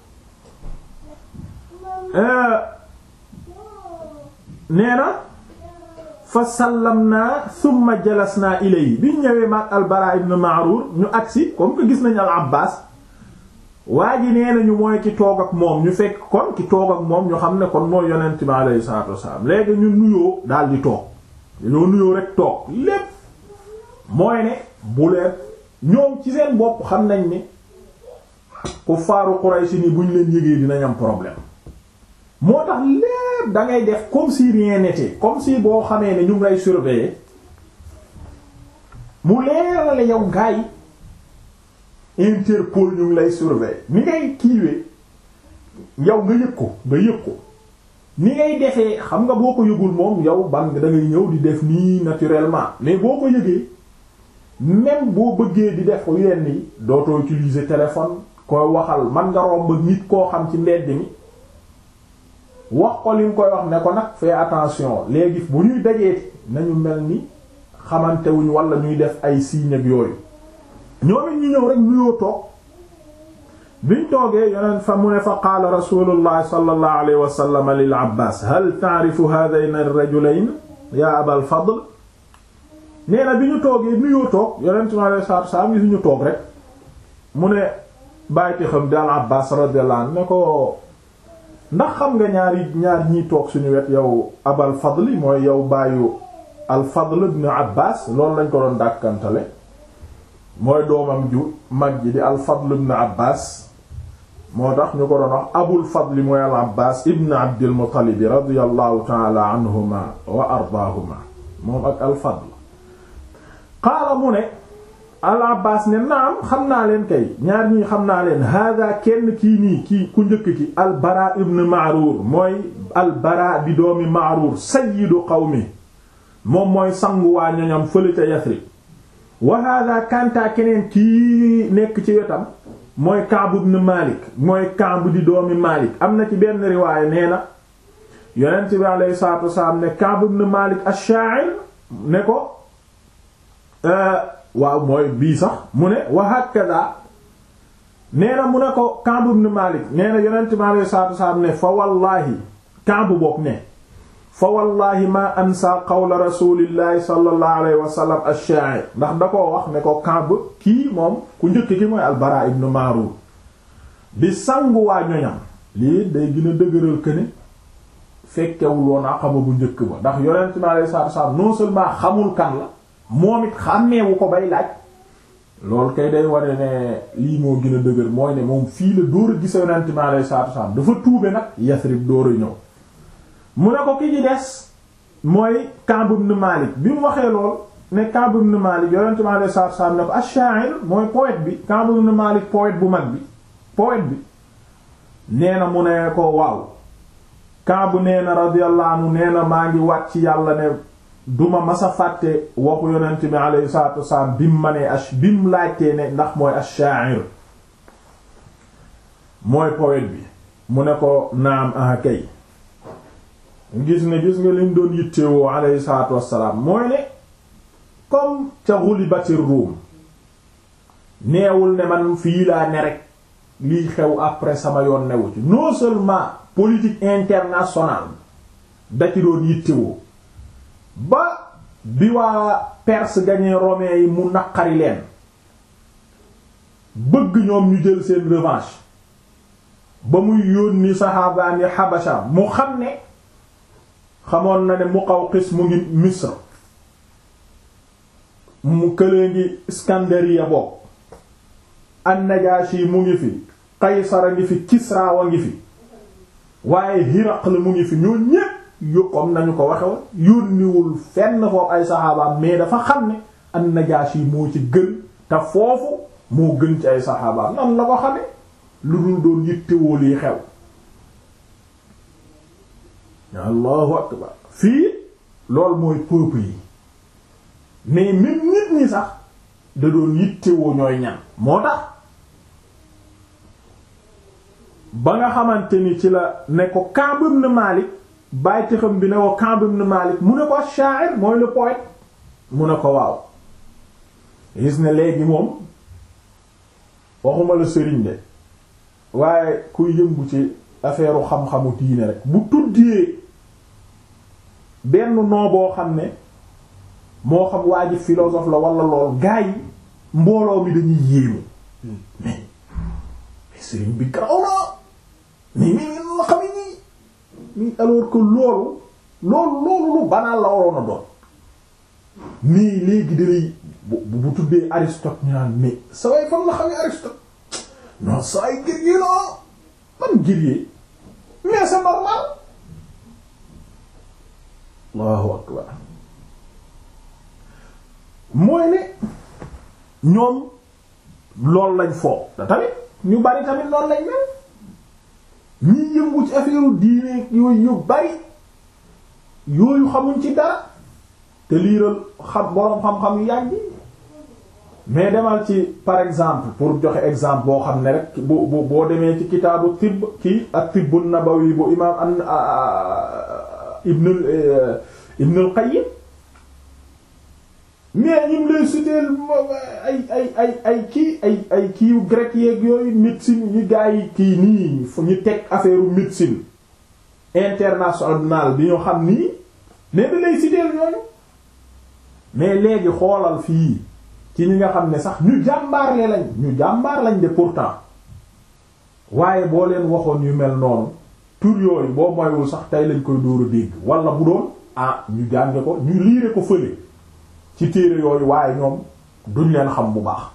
nee na fa sallamna thumma jalasna ilayhi bi ñëwee maag al Bara ibn Ma'rur ñu agsi comme que gis nañu al Abbas waa ji nee nañu mooy ki toog ak moom ñu fekk kon ki toog ak moom ñu xam ne kon mooy yonent bi alayhi salaatu wassalaam léegi ñu nuyoo daal di toog dañoo nuyoo rek toog lépp mooy ne bu leen ñoom ci seen bopp xam nañ ni ku faaru Quraysh ni buñ leen yëgee dinañ am problème moo tax lépp da ngay def comme si rien n'était comme si boo xamee ne ñu ngi lay surveiller mu leerale yow gaa yi Interpol ñu ngi lay surveiller ni ngay kiiwee yow nga yëg ko nga yëg ko ni ngay defee xam nga boo ko yëgul moom yow ban da ngay ñëw di def nii naturellement mais boo ko yëgee même boo bëggee di def yenn yi dootoo utiliser téléphone koy waxal man nga romb nit koo xam ci mbedd mi wax ko li nga koy wax ne ko nag fais attention léegi bu ñuy dajeeti nañu mel ni xamante wuñ wala ñuy def ay signes ak yooyu ñoom it ñu ñëw rek nuyoo toog biñ toogee yoneen fa mu ne fa qaala rasulullah sallallahu alayhi wa sallam lil abbas hal ta'rifu hadhayn ar-rajulayn ya abal fadl nee na bi ñu toogee nuyoo toog yonent mi alayhi salaatu salaam yi suñu toog rek mu ne bàyyiti xam di al abbas radiyallahu anhu ne ko ndax xam nga ñaari ñaar ñiy toog suñu wet yow abal fadli mooy yow bàyyu al fadl ibn abbas loolu lañ ko doon dàkkantale mooy doomam ju mag ji di al fadl ibn abbas moo tax ñu ko doon wax abul fadli mooy al abbas ibn abdil muttalib radiyallahu ta'ala anhuma wa ardaahuma moom ak al fadl qaala mu ne al abbas ne naam xam naa leen kay ñaar ñii xam naa leen hada kenn kii nii kii ku njëkk ki al bara ibn ma'rur mooy al bara di doomi ma'rur sayyidu qawmi moom mooy sangu waa ñoñam fële ca yasrib wa hada kanta keneen kii nekk ci wetam mooy Ka'b ibn Malik mooy Ka'b di doomi Malik am na ci benn riwaaya nee na yonent bi alayhi salaatu wasalaam ne Ka'b ibn Malik ash-sha'ir ne ko waaw mooy bii sax mu ne wa hakaza nee na mu ne ko Ka'b ibn Malik nee na yonent bi alayhi salaatu wasalaam ne fa wallaahi Ka'b bokk ne fa wallahi ma ansa qawla rasulillahi sallallahu alayhi wa sallam ash-sha'ir ndax da koo wax ne ko Ka'b kii moom ku njëkk ki mooy al-Bara ibn Ma'rur bi sangu waa ñoñam lii day gën a dëgëral que ne fekkewul woon Aqaba bu njëkk ba ndax yonent mi alayhi salaatu wasallam non seulement xamul kan la moom it xàmmeewu ko bay laaj loolu kay day ware ne lii moo gën a dëgër mooy ne moom fii la dóor a gisa yonent mi alayhi salaatu wasallam dafa tuube nag Yasrib dóor a ñëw mu ne ko ki ci des mooy Ka'b ibn Malik bi mu waxee lool ne Ka'b ibn Malik yonent mi alayhi salaatu wasallam ne ko ash-sha'ir mooy poète bi Ka'b ibn Malik poète bu mag bi poète bi nee na mu ne ko waaw Ka'b nee na radiyallahu anhu nee na maa ngi wàcc ci yàlla ne duma masa fàtte waxu yonent bi alayhi salaatu wasallam bi mu ma nee ash bi mu laajtee ne ndax mooy ash-sha'ir mooy poète bi mu ne ko naam ah kay gis ne gis nga liñ doon yittewoo alayhi salaatu wassalaam mooy ne comme ca ghulibatir Rum neewul ne man fii laa ne rek liy xew après sama yoon newu ci non seulement politique internationale da ci doon yittewoo ba bi waa Perse gañee romains yi mu naqari leen bëgg ñoom ñu jël seen revanche ba muy yónni saxaabaan yi Habasha mu xam ne xamoon na ne Muqawqis mu ngi Misr mu këlee ngi Iskandariya bokk an-Najashi mu ngi fi Qaysar a ngi fi Kisra wa ngi fi waaye Hiraql mu ngi fi ñoo ñépp yokkoom nañu ko waxe woon yónniwul fenn foofu ay saxaabaam mais dafa xam ne an-Najashi moo ci gën te foofu moo gën ci ay saxaabaam nan la ko xame lu dul doon yittewoo lii xew allahu akbar fii loolu mooy peuple yi mais même nit ñi sax da doon yittewoo ñooy ñan moo tax ba nga xamante ni ci la ne ko Ka'b ibn Malik bàyyi xam bi ne ko Ka'b ibn Malik mu ne ko sha'ir mooy le poète mu ne ko waaw gis ne léegi moom waxuma la sëriñ de waaye kuy yëngu ci affaire xam-xamu diine rek bu tuddee benn noo boo xam ne moo xam waa ji philosophe la wala lool gaa yi mbooloo mi dañuy yéemu mais sëriñ bi garaw na nii nii nii la xam nii nii alors que loolu loolu loolu lu banal la waroon a doon nii léegi dalay bu bu tuddee Aristote ñu naan mais sa way fan la xamee Aristote non saa yi guerrier la man guerrier mais c'est normal Allahu akbar mooy ne ñoom loolu lañ foo da tamit ñu bari tamit noonu lañ mel ñi yëngu ci affaire diine yooyu yu bari yooyu xamuñ ci dara te liiral xam boroom xam-xam yu yàgg mais demal ci par exemple pour joxe exemple boo xam ne rek bu bu boo demee ci kitaabu tibb kii ak tibbu nabawi bu imaam an ibn ibn al qayyim mais ñim lay citer ay ay ay ay kii ay ay kiiw grec yeeg yooyu médecine ñu gaa yi kii nii fu ñu teg affaire médecine internationale bi ñu xam nii mais da lay citer ñooñu mais léegi xoolal fii ci ñi nga xam ne sax ñu jàmbaarle lañ ñu jàmbaar lañ de pourtant waaye boo leen waxoon yu mel noonu tur yooyu boo moywul sax tey lañ koy dóor a dégg wala bu doon ah ñu jànge ko ñu liire ko fële ci téere yooyu waaye ñoom duñ leen xam bu baax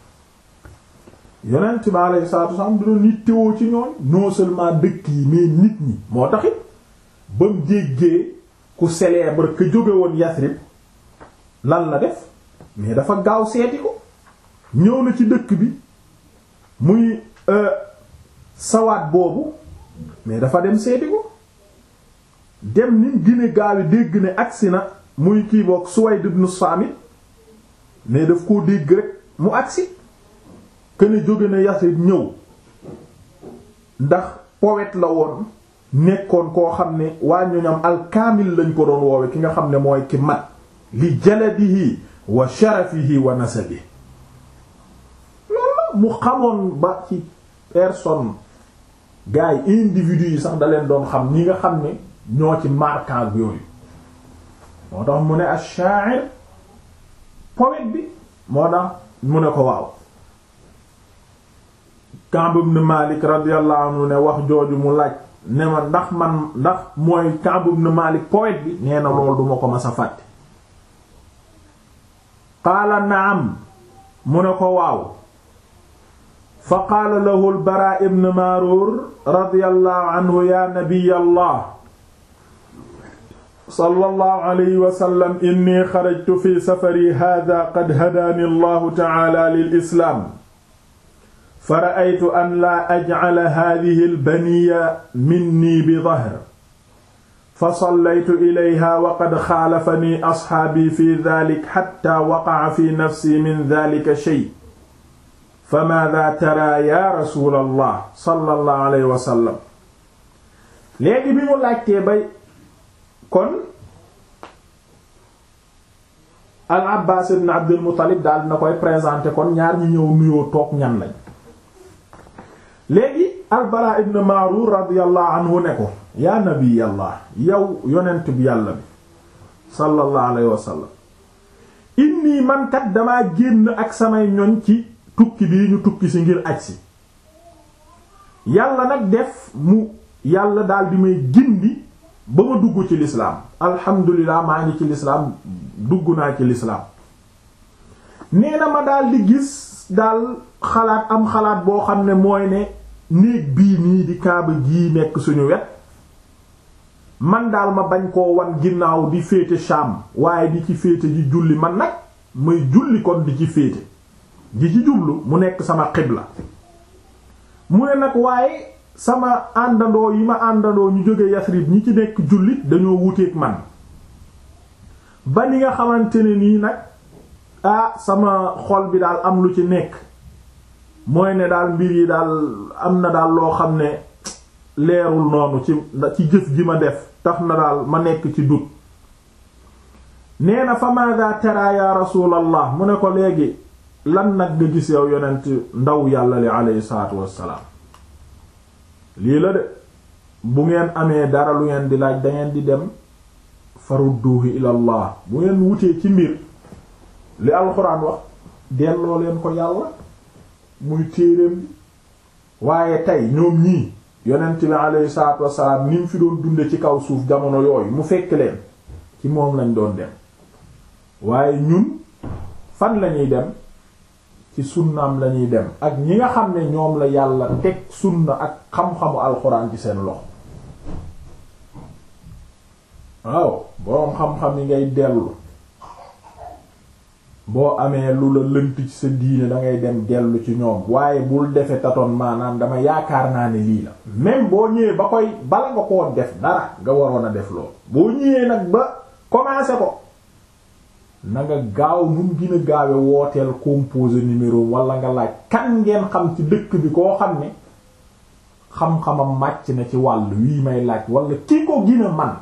yonent bi alayhi salaatu wasallam du doon nit teewoo ci ñooñ non seulement dëkk yi mais nit ñi moo taxit ba mu jéggee ku célèbre que jóge woon Yasrib lan la def mais dafa gaaw seeti ko ñëw na ci dëkk bi muy sawaat boobu mais dafa dem seeti ko dem ni gine gaawi dégg ne agsi na muy kii boog Suwayd ibn Saamit mais daf koo dégg rek mu agsi këne jóge na Yasrib ñëw ndax poète la woon nekkoon koo xam ne waa ñoñam alkaamil lañ ko doon woowe ki nga xam ne mooy ki mat li jaladihi wa sharafihi wa nasabihi loolu mu xamoon ba ci personne gars yi individu yi sax da leen doon xam ñi nga xam ne ñoo ci marquant yooyu moo tax mu ne ash-sha'ir poète bi moo tax mu ne ko waaw Ka'b ibn Malik radiyallahu anhu ne wax jooju mu laaj ne ma ndax man ndax mooy Ka'b ibn Malik poète bi nee na loolu duma ko mas a fàtte qaala na'am mu ne ko waaw fa qaala lahu al-Baraa ibn Maaruur radiyallahu anhu ya nabiyallah sallallahu alayhi wa sallam inni xarajtu fi safari haadaa qad hadaani allahu ta'aala lil islaam fa ra'aytu an laa aj'ala haadihi al-baniyya minnii bi dahr fa sallaytu ilayhaa wa qad xaalafanii asxaabii fi daalika xattaa waqa'a fi nafsii min daalika shay' fa maadaa taraa yaa rasuulallah sallallahu alayhi wa sallam léegi bi mu laajtee bay kon al Abbaas ibn Abdul Muttalib daal dina koy présenter kon ñaar ñi ñëw nuyoo toog ñan lañ léegi al Baraa ibn Maaruur radiyallahu anhu ne ko yaa nabiyallah yow yonent bi yàlla bi sallallahu alayhi wa sallam inni man kat damaa génn ak samay ñoñ ci tukki bii ñu tukki si ngir aj si yàlla nag def mu yàlla daal di may gindi ba ma dugg ci lislaam alhamdulilah maa ngi ci lislaam dugg naa ci lislaam nee na ma daal di gis daal xalaat am xalaat boo xam ne mooy ne néeg bii nii di kaaba gii nekk suñu wet man daal ma bañ koo wan ginnaaw di féete Sham waaye di ci féete ji julli man nag may julli kon di ci féete di ci jublu mu nekk sama xibla mu ne nag waaye sama àndandoo yi ma àndandoo ñu jóge Yasrib ñi ci nekk jullit dañoo wuteek man ba ni nga xamante ne nii nag ah sama xol bi daal am lu ci nekk mooy ne daal mbir yi daal am na daal loo xam ne leerul noonu ci ci jëf ji ma def tax na daal ma nekk ci dut nee na fa maada tara ya rasulallah mu ne ko léegi lan nag nga gis yow yonent ndaw yàlla li aleyhi salaatu wassalaam lii la de bu ngeen amee dara lu ngeen di laaj dangeen di dem farudduhu ilallah bu ngeen wutee ci mbir li alxuraan wax delloo leen ko yàlla muy téereem bi waaye tey ñoom ñii yonent bi alayhi salaatu wassalaam ni mu fi doon dunde ci kaw suuf jamono yooyu mu fekk leen ci moom lañ doon dem waaye ñun fan lañuy dem ci sunnaam lañuy dem ak ñi nga xam ne ñoom la yàlla teg sunna ak xam-xamu alxuraan ci seen loxo waaw boroom xam-xam yi ngay dellu boo amee lu la lënt ci sa diine dangay dem dellu ci ñoom waaye bul defe tatoon maanaam dama yaakaar naa ne lii la même boo ñëwee ba koy bala nga koo def dara nga waroon a def loolu boo ñëwee nag ba commencé ko na nga gaaw nu mu gën a gaawe wooteel composé numéro wala nga laaj kan ngeen xam ci dëkk bi koo xam ne xam-xamam màcc na ci wàll wii may laaj wala ki ko gën a man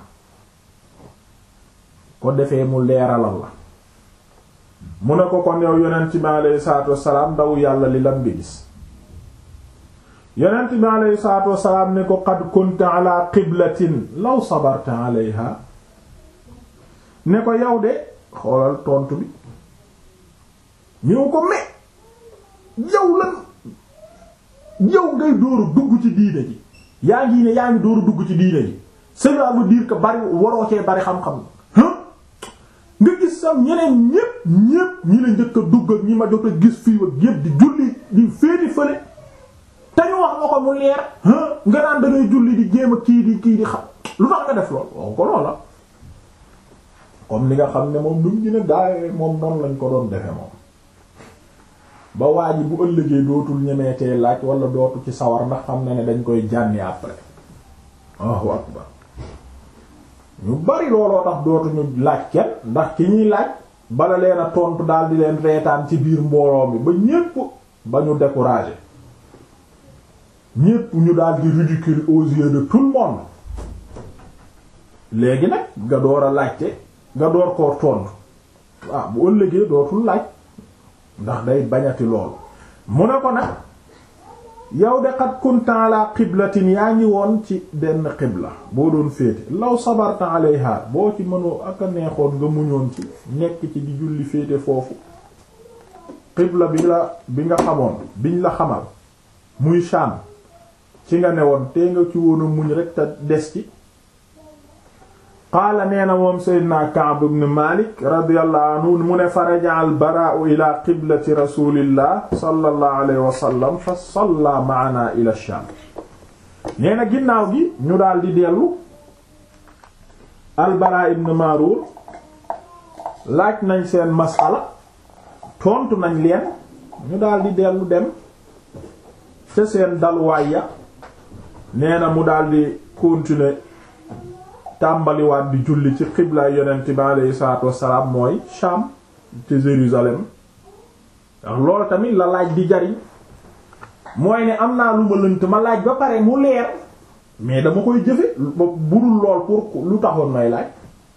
ko defee mu leeralal la mu ne ko kon yow yonent bi aleyhi salaatu wassalaam ndaw yàlla li lam bi gis yonent bi aleyhi salaatu wassalaam ne ko qad kunta ala qiblatin law sabarta alayha ne ko yow de xoolal tontu bi ñëw ko me yow lan yow ngay dóoru dugg ci diine ji yaa ngi ne yaa ngi dóoru dugg ci diine ji cela veut dire que bari waroo cee bari xam-xam nga gis sam ñeneen ñépp ñépp ñi la njëkk a dugg ak ñi ma jot a gis fii ak yépp di julli di féeti fële te ñu wax nga ko mu leer nga naan da ngay julli di jéem a kii di kii di xam lu tax nga def lool waaw ko loola comme li nga xam ne moom duñ gën a gaawee moom noonu lañ ko doon defe moom ba waa ji bu ëllëgee dootul ñemeetee laaj wala dootu ci sawar ndax xam na ne dañ koy jànni après Allahu akbar ñu bari looloo tax dootuñu laaj kenn ndax ki ñuy laaj bala leen a tontu daal di leen reetaan ci biir mbooloo mi ba ñépp ba ñu découragé ñépp ñu daal di ridicule aux yeux de tout le monde léegi nag nga door a laajte nga door koo tontu waaw bu ëllëgee dootul laaj ndax day bañati loolu mu ne ko nag yow de qad kunta ala qiblatin yaa ngi woon ci benn qibla boo doon féete law sabarta alayha boo ci mënoo ak a neexoon nga muñoon ci nekk ci di julli féete foofu qibla bi la bi nga xamoon biñ la xamal muy Sham ci nga newoon te nga ci woon a muñ rek te des ci qaala nee na moom Seydina Ka'b ibn Malik radiyallahu anhu mu ne faraja al baraa'u ila qiblati rasulillah sallallahu alayhi wa sallam fa salla ma'ana ila Sham nee na ginnaaw gi ñu daal di dellu al Baraa ibn Marur laaj nañ seen masala tontu nañ leen ñu daal di dellu dem ca seen dalwaay ya nee na mu daal di continuer tàmbaliwaat di julli ci xiblaay yonent bi aleyhi salaatu wassalaam mooy Sham ci Jérusalem ndax loolu tamit la laaj di jariñ mooy ne am naa lu ma lënt ma laaj ba pare mu leer mais dama koy jëfe budul lool pour lu taxoon may laaj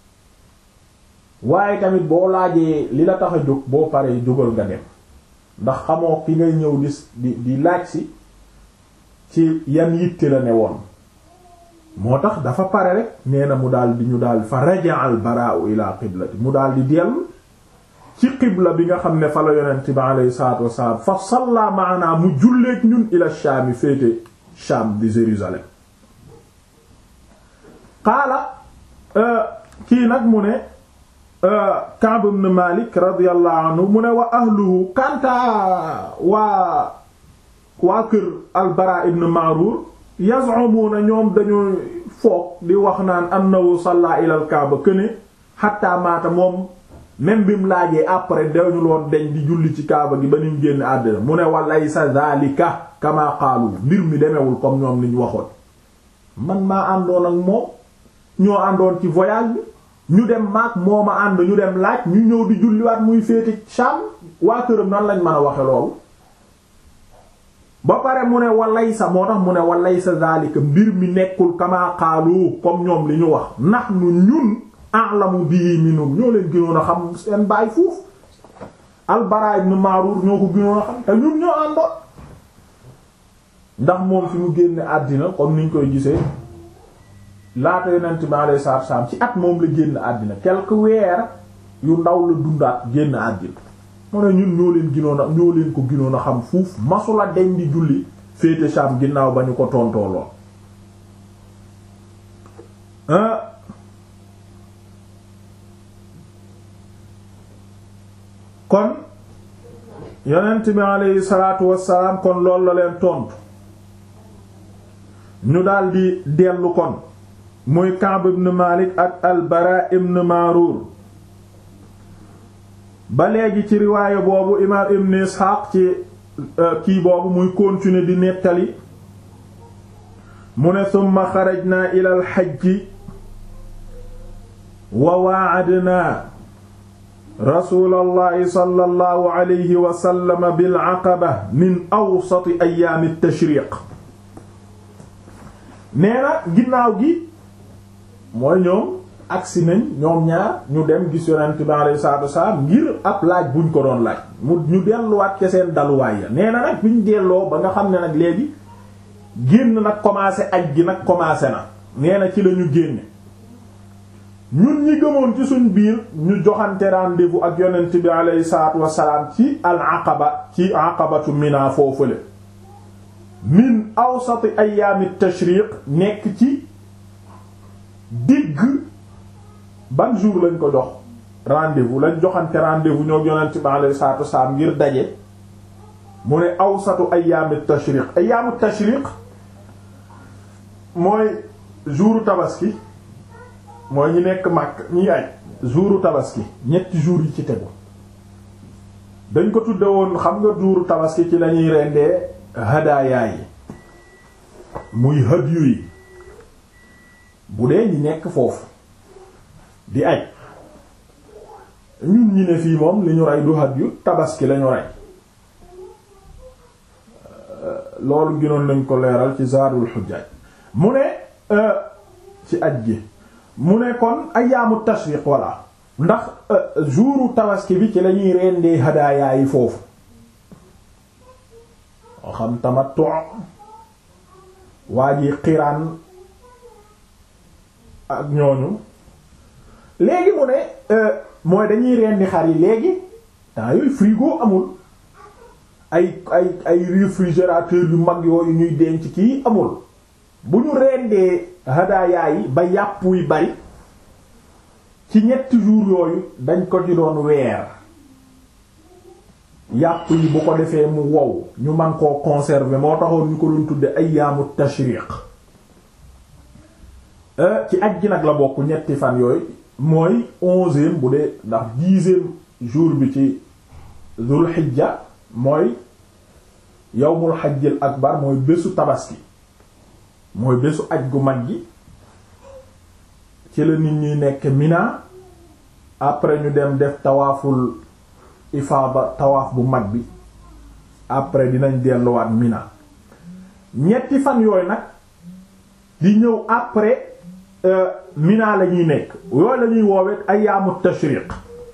waaye tamit boo laajee li la tax a jóg boo paree jógal nga dem ndax xamoo ki ngay ñëw di di di laaj si ci yan yitte la ne woon moo tax dafa pare rek nee na mu daal di ñu daal fa raja al baraa'u ila qiblati mu daal di dellu ci qibla bi nga xam ne fa la yonent bi alayhi salaatu wassalaam fa salla maana mu julleek ñun ila Shaam féete Shaam di Jérusalem qaala kii nag mu ne Ka'b ibn Malik radiyallahu anhu mu ne wa ahluhu kanta waa waa kër al Baraa ibn Ma'rur yaz'umuna ñoom dañu foog di wax naan annahu salla ila al Kaaba këne hatta maata moom même bi mu laajee après dañu loon deñ di julli ci Kaaba gi ba ni mu génn àddina mu ne wa laysa zalika kama qaalu mbir mi demewul comme ñoom liñ waxoon man maa àndoon ak moom ñoo àndoon ci voyage bi ñu dem maak moo ma ànd ñu dem laaj ñu ñëw di julliwaat muy féete Sham waa këram nan lañ mën a waxe loolu ba pare mu ne walay sa moo tax mu ne walay sa zalika mbir mi nekkul kama qaalu comme ñoom li ñu wax ndax nu ñun a'lamu bii minum ñoo leen gënoon a xam seen baay fuuf al-Bara ibn Ma'rur ñoo ko gënoon a xam te ñun ñoo àndoon ndax moom fi mu génne àddina comme niñ koy gisee laata yonent bi alayhi salaatu salaam ci at moom la génn àddina quelques weer yu ndaw la dundaat génn àddina mu ne ñun ñoo leen ginoon a ñoo leen ko ginoon a xam fuuf masula deñ di julli féete Sham ginnaaw ba ñu ko tontooloon kon yonent bi aleyhi salaatu wassalaam kon loolu la leen tontu ñu daldi dellu kon muy Ka'b ibn Malik ak al-Bara ibn Marur ba léegi ci riwaaya boobu imaam ibn Ishaq ci kii boobu muy continuer di nettali mu ne summa xarajna ila al-hajji wa waa'adna rasuulallahi sallallahu alayhi wa sallam bil aqaba min awsati ayyaami at-tashriiq nee na ginnaaw gi mooy ñoom agsi nañ ñoom ñaar ñu dem gis yonent bi alayhi salaatu wasalaam ngir ab laaj buñ ko doon laaj mu ñu delluwaat ca seen daluwaay ya nee na nag biñ delloo ba nga xam ne nag léegi génn nag commencé aj gi nag commencé na nee na ci la ñu génne ñun ñi gëmoon ci suñ biir ñu joxante rendez-vous ak yonent bi alayhi salaatu wasalaam ci al aqaba ci aqabatu mina foofule min awsati ayaami tashriq nekk ci digg ban jour lañ ko jox rendez-vous lañ joxante rendez-vous ñoo yonent bi alayhi salaatu wasalaam ngir daje mu ne awsatu ayaami tashriq ayaamu tashriq mooy jouru tabaski mooy ñi nekk màkk ñi aj jouru tabaski ñetti jours yi ci tegu dañ ko tudde woon xam nga jouru tabaski ci lañuy rendee hadaaya yi muy hadyu yi bu dee ñi nekk foofu di aj ñun ñi ne fii moom li ñu rey du hadyu tabaski lañu rey loolu gënoon nañ ko leeral ci zaadul xujjaaj mu ne ci aj gi mu ne kon ayaamu tashriq walla ndax jouru tabaski bi ci lañuy rendee hadaayaa yi foofu moo xam tamattu waa ji xiraan ak ñooñu léegi mu ne mooy dañuy rendi xar yi léegi temps yooyu frigo amul ay ay ay réfrigérateur yu mag yooyu ñuy denc kii amul bu ñu rendee hadaayaa yi ba yàpp wi bari ci ñetti jours yooyu dañ ko ci doon weer yàpp yi bu ko defee mu wow ñu man koo conserver moo taxoon ñu ko doon tudde ayyaamu tashriq ci aj gi nag la bokk ñetti fan yooyu mooy onzième bu dee ndax dixième jour bi ci zul xijja mooy yawmul xajjil akbar mooy bésu tabaski mooy bésu aj gu mag gi ci la nit ñuy nekk Mina après ñu dem def tawaaful ifaada tawaaf bu mag bi après dinañ delluwaat Mina ñetti fan yooyu nag di ñëw après Mina la ñuy nekk yooyu la ñuy woowee ayyaamu tashriq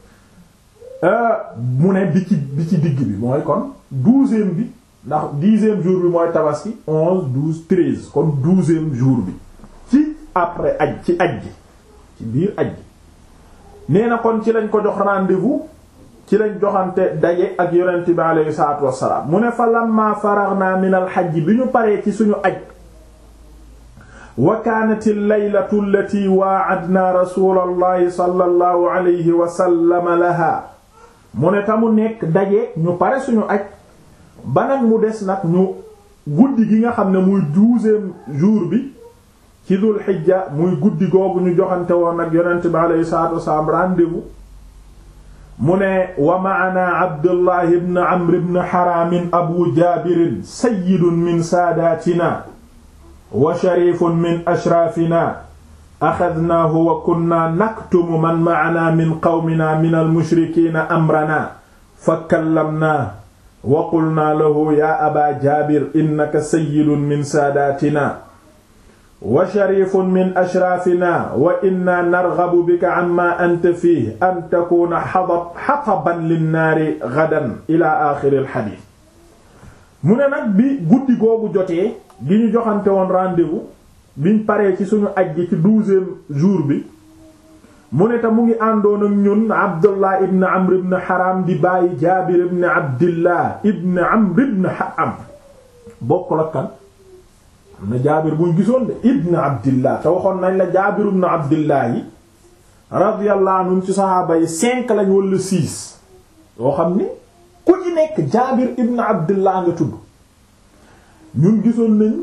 mu ne bi ci bi ci digg bi mooy kon douzième bi ndax dixième jour bi mooy tabaski onze douze treize kon douzième jour bi ci après aj ci aj gi ci biir aj gi nee na kon ci lañ ko jox rendez-vous ci lañ joxante daje ak yonent bi aleyhi salaatu wassalaam mu ne fa lamma faraghna min al hajj bi ñu paree ci suñu aj wa kaanat al-laylatu allati waa'adna rasulallahi sallallahu alayhi wa sallam laha mu ne ta mu nekk daje ñu pare suñu aj ba nag mu des nag ñu guddi gi nga xam ne muy douzième jour bi ci dul xijja muy guddi googu ñu joxante woon nag yonent bi alayhi salaatu wasalaam rendez-vous mu ne wa ma'ana abdullah ibn amr ibn haram abu jaabirin sayyidun min saadatina wa sharifun min ashraafina axadnaahu wa kunna naktumu man ma'ana min qawmina min almushrikiina amrana fa kallamnaa wa qulnaa lahu yaa aba jaabir innaka sayyidun min saadatina wa sharifun min ashraafina wa inna narghabu bika amma anta fiihi an takuuna xataban linnaari gadan ila aaxiri alxadiis mu ne nag bi guddi googu jotee gi ñu joxante woon rendez-vous biñ paree ci suñu aj gi ci douzième jour bi mu ne te mu ngi àndoon ak ñun abdullah ibn amr ibn haram di bàyyi jaabir ibn abdillah ibn amr ibn haram bokkul ak kan am na jaabir buñ gisoon de ibn abdillah te waxoon nañ la jaabir ibn abdillah yi radiyallahu anhum ci saxaaba yi cinq lañ wala six yoo xam ni ku ci nekk jaabir ibn abdillah nga tudd ñun gisoon nañ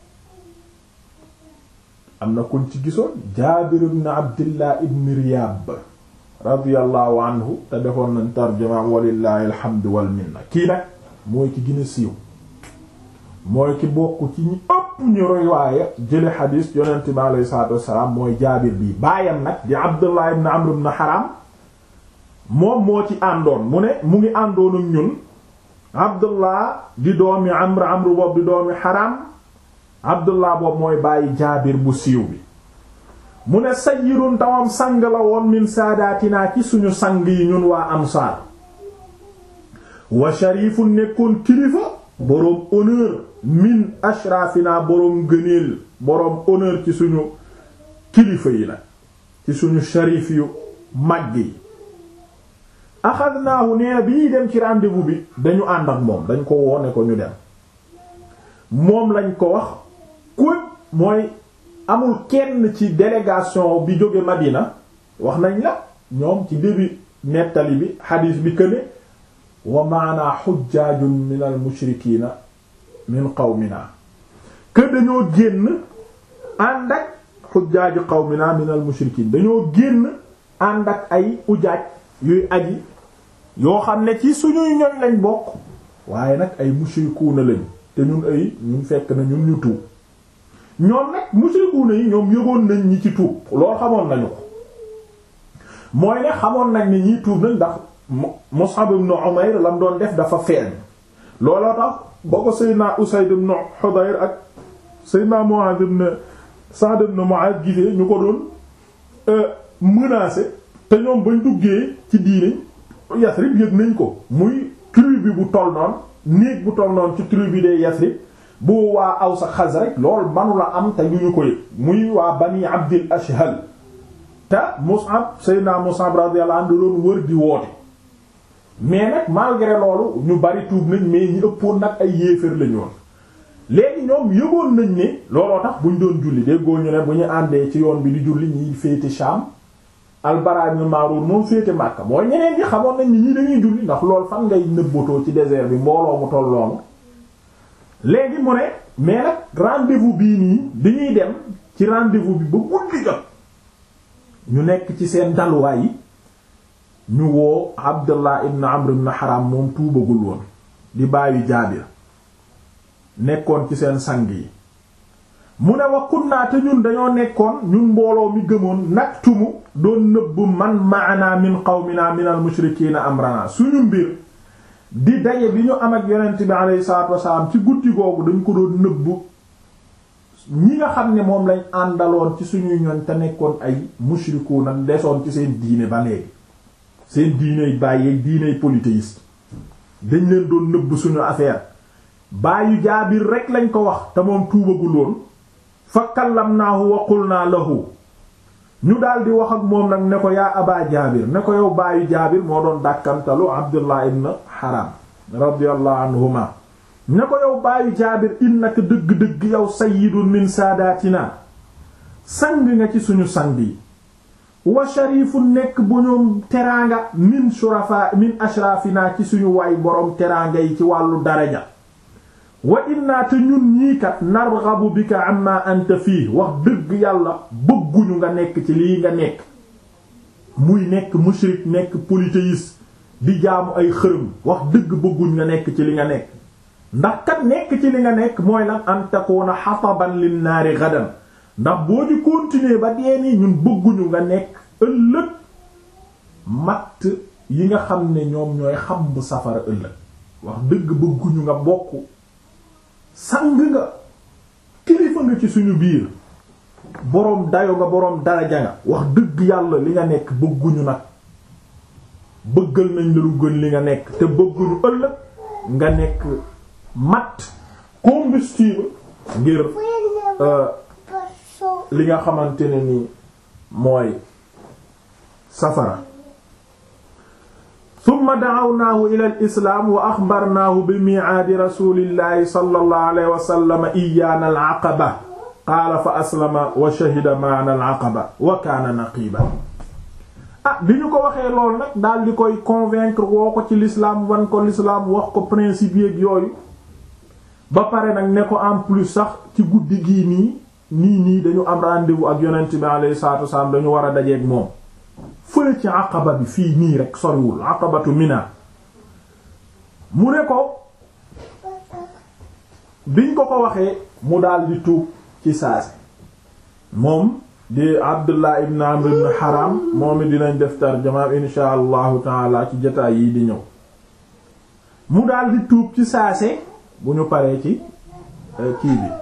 am na kuñ ci gisoon jaabir ibn abdillah ibn riyab radiyallahu anhu te defoon nañ tarjuma walillahi alhamdu wal minna kii nag mooy ki gën a siiw mooy ki bokk ci ñi ëpp ñu riwaaya jële xadiis yonent bi alayhi salaatu wassalaam mooy jaabir bii baayam nag di abdullah ibn amr ibn haram moom moo ci àndoon mu ne mu ngi àndoon ak ñun abdullah di doomi amr amr boobu di doomi haram abdullah boobu mooy bàyyi jaabir bu siiw bi mu ne sayyidun tawam sang la woon min saadaatinaa ci suñu sang yi ñun waa ansaar wa sharifun nekkoon kilifa boroom honneur min ashrafina boroom gëneel boroom honneur ci suñu kilifa yi nag ci suñu sharif yu màgg yi axadnaahu nee na bi ñuy dem ci rendez-vous bi dañu ànd ak moom dañ ko woone ko ñu dem moom lañ ko wax ku mooy amul kenn ci délégation bi jóge Madina wax nañ la ñoom ci début nettali bi xadiis bi këne wa maana xujjaajun min al mushrikiina min qawmina que dañoo génn ànd ak xujjaaju qawmina min al mushrikiin dañoo génn ànd ak ay ujaaj yuy aji yoo xam ne ci suñuy ñoñ lañ bokk waaye nag ay mushrikuuna lañ te ñun ay ñun fekk na ñun ñu tuub ñoom nag mushrikuuna yi ñoom yëgoon nañ ñi ci tuub loolu xamoon nañu ko mooy ne xamoon nañ ni ñiy tuub nañ ndax Mus'ab ibn Umayr lam doon def dafa feeñ looloo tax ba ko Seydina Usayd ibn Hudayr ak Seydina Mu'adh ibn Sa'd ibn Mu'adh gisee ñu ko doon menacer te ñoom bañ duggee ci diine Yasrib yëg nañ ko muy tribu bu toll noonu néeg bu toll noonu ci tribu de Yasrib bu waa Aws ak Xasraj lool manu la am te ñu ñu ko yëg muy waa Bani Abdil Ashhal te Mus'ab Seydina Mus'ab radiyallahu anhu doon wër di woote mais nag malgré loolu ñu bari tuub nañ mais ñi ëppoon nag ay yéeféer lañu woon léegi ñoom yëgoon nañ ne looloo tax buñ doon julli déggoo ñu ne bu ñu àndee ci yoon bi di julli ñiy féete Sham Al-Bara ibn Ma'rur moom féete Makka mooy ñeneen ñi xamoon nañ ni ñii dañuy julli ndax loolu fan ngay nëbbatoo ci désert bi mbooloo mu toll loolu léegi mu ne mais nag rendez-vous bii nii dañuy dem ci rendez-vous bi ba guddi jot ñu nekk ci seen dalwaay yi ñu woo Abdullah ibn Amr ibn Haram moom tuubagul woon di bàyyi Jaabir nekkoon ci seen sang yi mu ne wa kunnaa te ñun dañoo nekkoon ñun mbooloo mi gëmoon naktumu doon nëbb man ma'ana min qawmina min al mushrikiina amrana suñu mbir di daje bi ñu am ak yonent bi alayhi salaatu wasalaam ci guddi googu dañ ko doon nëbb ñi nga xam ne moom lañ àndaloon ci suñuy ñoñ te nekkoon ay mushrikuuna desoon ci seen diine ba léegi seen diiney bàyyi diiney polythéiste dañ leen doon nëbb suñu affaire bàyyi jaabir rek lañ ko wax te moom tuubagul woon fa kallamnaahu wa qulnaa lahu ñu daal di wax ak moom nag ne ko yaa aba jaabir ne ko yow bàyyi jaabir moo doon dàkkantalu abdullah ibn haram radiyallahu anhuma ne ko yow bàyyi jaabir innaka dëgg-dëgg yow sayyidun min saadaatina sang nga ci suñu sang yi wa sharifu nekk bu ñoom teraanga min shurafa min ashrafina ci suñu waay boroom teraanga yi ci wàllu daraja wa inna te ñun ñii kat narghabu bika amma anta fii wax dëgg yàlla bëgguñu nga nekk ci lii nga nekk muy nekk mushrik nekk polythéiste di jaamu ay xërëm wax dëgg bëgguñ nga nekk ci li nga nekk ndax kat nekk ci li nga nekk mooy lan an takuna hataban lin naari gadan ndax boo di continuer ba dee nii ñun bëgguñu nga nekk ëllëg matt yi nga xam ne ñoom ñooy xam bu safara ëllëg wax dëgg bëgguñu nga bokk sang nga kilifa nga ci suñu biir boroom dayo nga boroom daraja nga wax dëgg yàlla li nga nekk bëgguñu nag bëggal nañ la lu gën li nga nekk te bëgguñu ëllëg nga nekk matt combustible ngir li nga xamante ne ni mooy safara summa da'awnaahu ila al islaam wa axbarnaahu bi miicaadi rasulillahi sallallahu alayhi wa sallam iyyaana al aqaba qaala fa aslama wa shahida ma'ana al aqaba wa kaana naqiiban ah bi ñu ko waxee lool nag daal di koy convaincre woo ko ci l'islam wan ko l'islam wax ko principe yeeg yooyu ba pare nag ne ko en plus sax ci guddi gii nii nii nii dañu am rendez-vous ak yonent bi alayhi salaatu wasalaam dañu war a dajeeg moom fële ci aqaba bi fii nii rek soriwul aqabatu mina mu ne ko biñ ko ko waxee mu daal di tuub ci saasi moom di abdullah ibn amr ibn haram moom it dinañ def tarjamaam insha allahu taala ci jotaay yi di ñëw mu daal di tuub ci saase bu ñu paree ci kii bi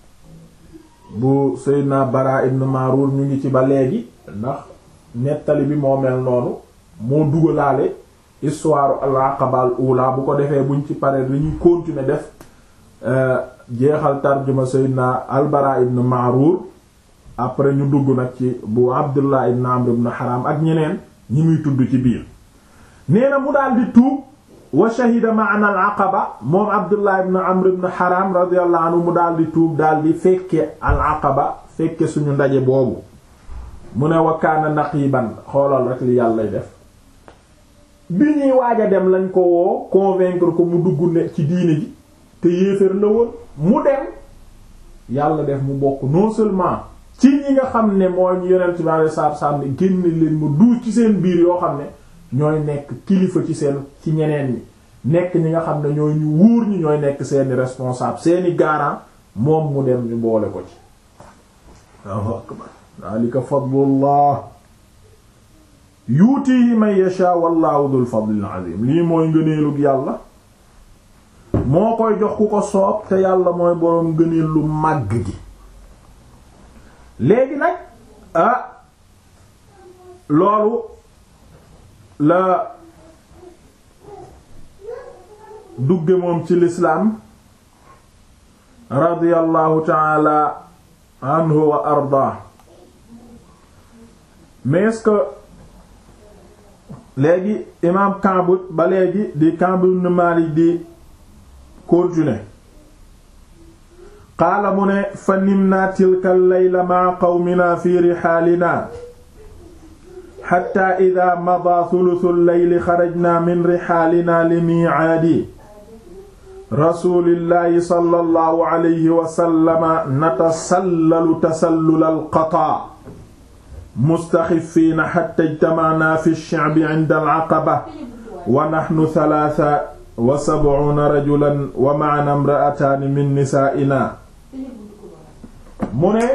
bu Seydina Bara ibn Marur ñu ngi ci ba léegi ndax nettali bi moo mel noonu moo dugalaale histoire al-Aqaba al-ula bu ko defee buñ ci paree dañuy continuer def jeexal tarjuma Seydina al-Bara ibn Marur après ñu dugg nag ci bu Abdullah ibn Amr ibn Haram ak ñeneen ñi muy tudd ci biir nee na mu daal di tuub wa shahida ma'ana al-aqaba moom Abdullah ibn Amr ibn Haram radiyallahu anhu mu daal di tuub daal di fekke al-aqaba fekke suñu ndaje boobu mu ne wa kaana naqiban xoolal rek li yàlla def bi ñuy waaj a dem lañ ko woo convaincre ko mu dugg ne ci diine ji te yéeféer la woon mu dem yàlla def mu bokk non seulement ci ñi nga xam ne mooy ñu yonent bi alayhi salaatu salaam ne génn leen mu duus ci seen biir yoo xam ne ñooy nekk kilifa ci seen ci ñeneen ñi nekk ñi nga xam ne ñooy ñu wóor ñi ñooy nekk seeni responsable seeni garant moom mu dem ñu boole ko ci Allahu akbar daalika fadlullah yuutihi man yasha wallahu dhul fadlil azim lii mooy ngëneelug yàlla moo koy jox ku ko soob te yàlla mooy boroom ngëneel lu màgg gi léegi nag ah loolu la dugge moom ci lislaam radiyallahu taala anhu wa arda mais est-ce que léegi imaam Ka'b ba léegi di Ka'b ibn Malik di continuer qaala mu ne fa nimna tilka al-layla ma'a qawmina fi rihaalina xatta ida mada thuluthu al-layli xarajna min rihaalina li miicaadi rasulillahi sallallahu alayhi wa sallama natasallalu tasallula al-qataa mustaxifiina xatta ijtamacnaa fi ash-shicbi cinda al-caqaba wa naxnu talaata wa sabcuuna rajulan wa macanaa imra'ataani min nisaa'inaa mu ne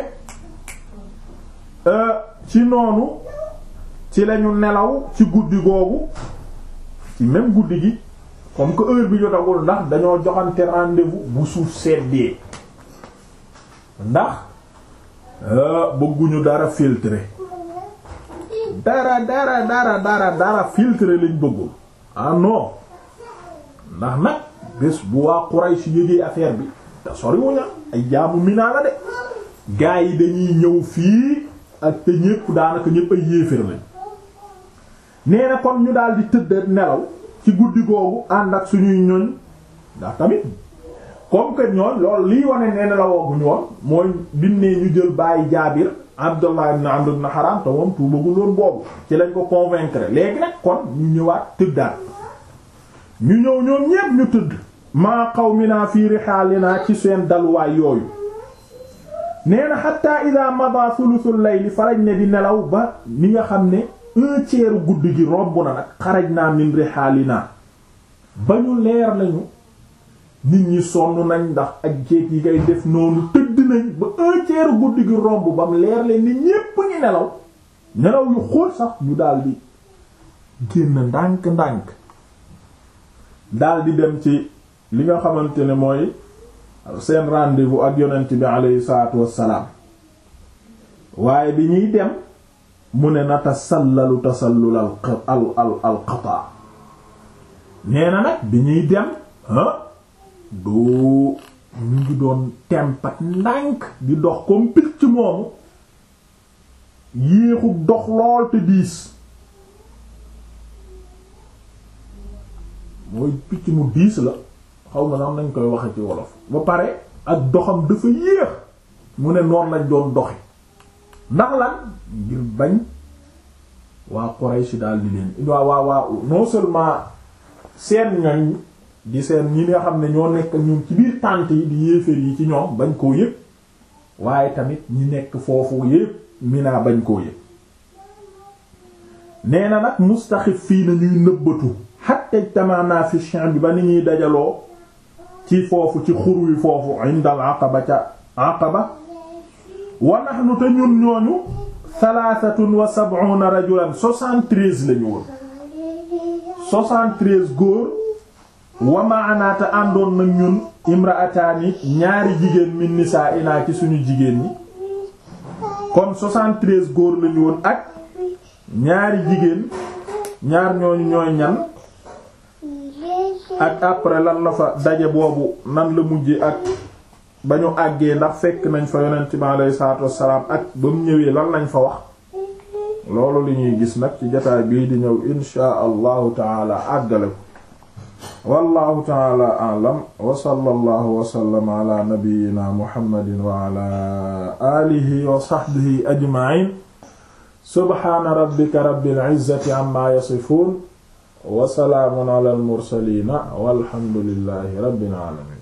ci noonu ci lañu nelaw ci guddi googu ci même guddi gi comme que heure bi jotagul ndax dañoo joxante rendez-vous bu suuf seddee ndax bëgguñu dara filtré dara dara dara dara dara filtré lañ bëggul ah non ndax nag bés bu waa Quraysh yëgee affaire bi te soriwuña ay jaamu Mina la de gaa yi dañuy ñëw fii ak te ñépp daanaka ñépp ay yéeféer lañ nee na kon ñu daal di tëdd nelaw ci guddi googu ànd ak suñuy ñoñ ndax tamit comme que ñoon loolu liy wane nee nelawooguñu woon mooy binnee ñu jël bàyyi jaabir Abdullah ibn Amr ibn Haram te moom tuubagul woon boobu ci lañ ko convaincre léegi nag kon ñu ñëwaat tëddaat ñu ñëw ñoom ñépp ñu tëdd maa qawmina fi rihaalina ci seen daluwaay yooyu nee na hatta ida mada thuluthul layli farañ ne di nelaw ba ni nga xam ne un tiers guddi gi romb na nag xaraj naa min rihaalina ba ñu leer lañu nit ñi sonn nañ ndax ak jéeg yi ngay def noonu tëdd nañ ba un tiers guddi gi romb ba mu leer leen ni ñépp ñi nelaw nelaw yu xóot sax ñu daldi génn ndànk-ndànk daldi dem ci li nga xamante ne mooy seen rendez-vous ak yonent bi aleyhi salaatu wassalaam waaye bi ñuy dem mu ne na tasallalu tasallul al al al al qataa nee na nag bi ñuy dem ah doo ñu ngi doon tempat ndànk di dox comme picc moomu yéexu dox lool te diis mooy picc mu diis la xaw ma sax nañ koy waxe ci wolof ba pare ak doxam dafa yéex mu ne noonu lañ doon doxi ndax lan ngir bañ waa Quraysh daal di leen waa waa waa non seulement seen ñoñ di seen ñi nga xam ne ñoo nekk ñun ci biir tànt yi di yéeféer yi ci ñoom bañ koo yëg waaye tamit ñi nekk foofu yépp Mina bañ koo yëg nee na nag mustaxif fii na ñuy nëbbatu hatta tamana fi bi ba ni ñuy dajaloo ci foofu ci xur wi foofu indal aqaba ca aqaba wa nahnu te ñun ñooñu thalathatun wa sab'una rajulan soixante-treize lañu woon soixante-treize góor wa ma'ana te àndoon nag ñun imra'ataani ñaari jigéen min nisaa'ina ci suñu jigéen ñi kon soixante-treize góor lañu woon ak ñaari jigéen ñaar ñooñu ñooy ñan ak après lan la fa daje boobu nan la mujje ak ba ñu àggee ndax fekk nañ fa yonent bi alayhi salaatu wassalaam ak ba mu ñëwee lan lañ fa wax loolu li ñuy gis nag ci jotaay bii di ñëw inshaa allahu taala àggale ko wallahu taala a'lam wa sallallahu wa sallama ala nabiyyina muhammadin wa ala alihi wa sahbihi ajma'in subhana rabbika rabbil izzati amma yasifun wa salaamun ala al mursalin walhamdulillahi rabbil alamin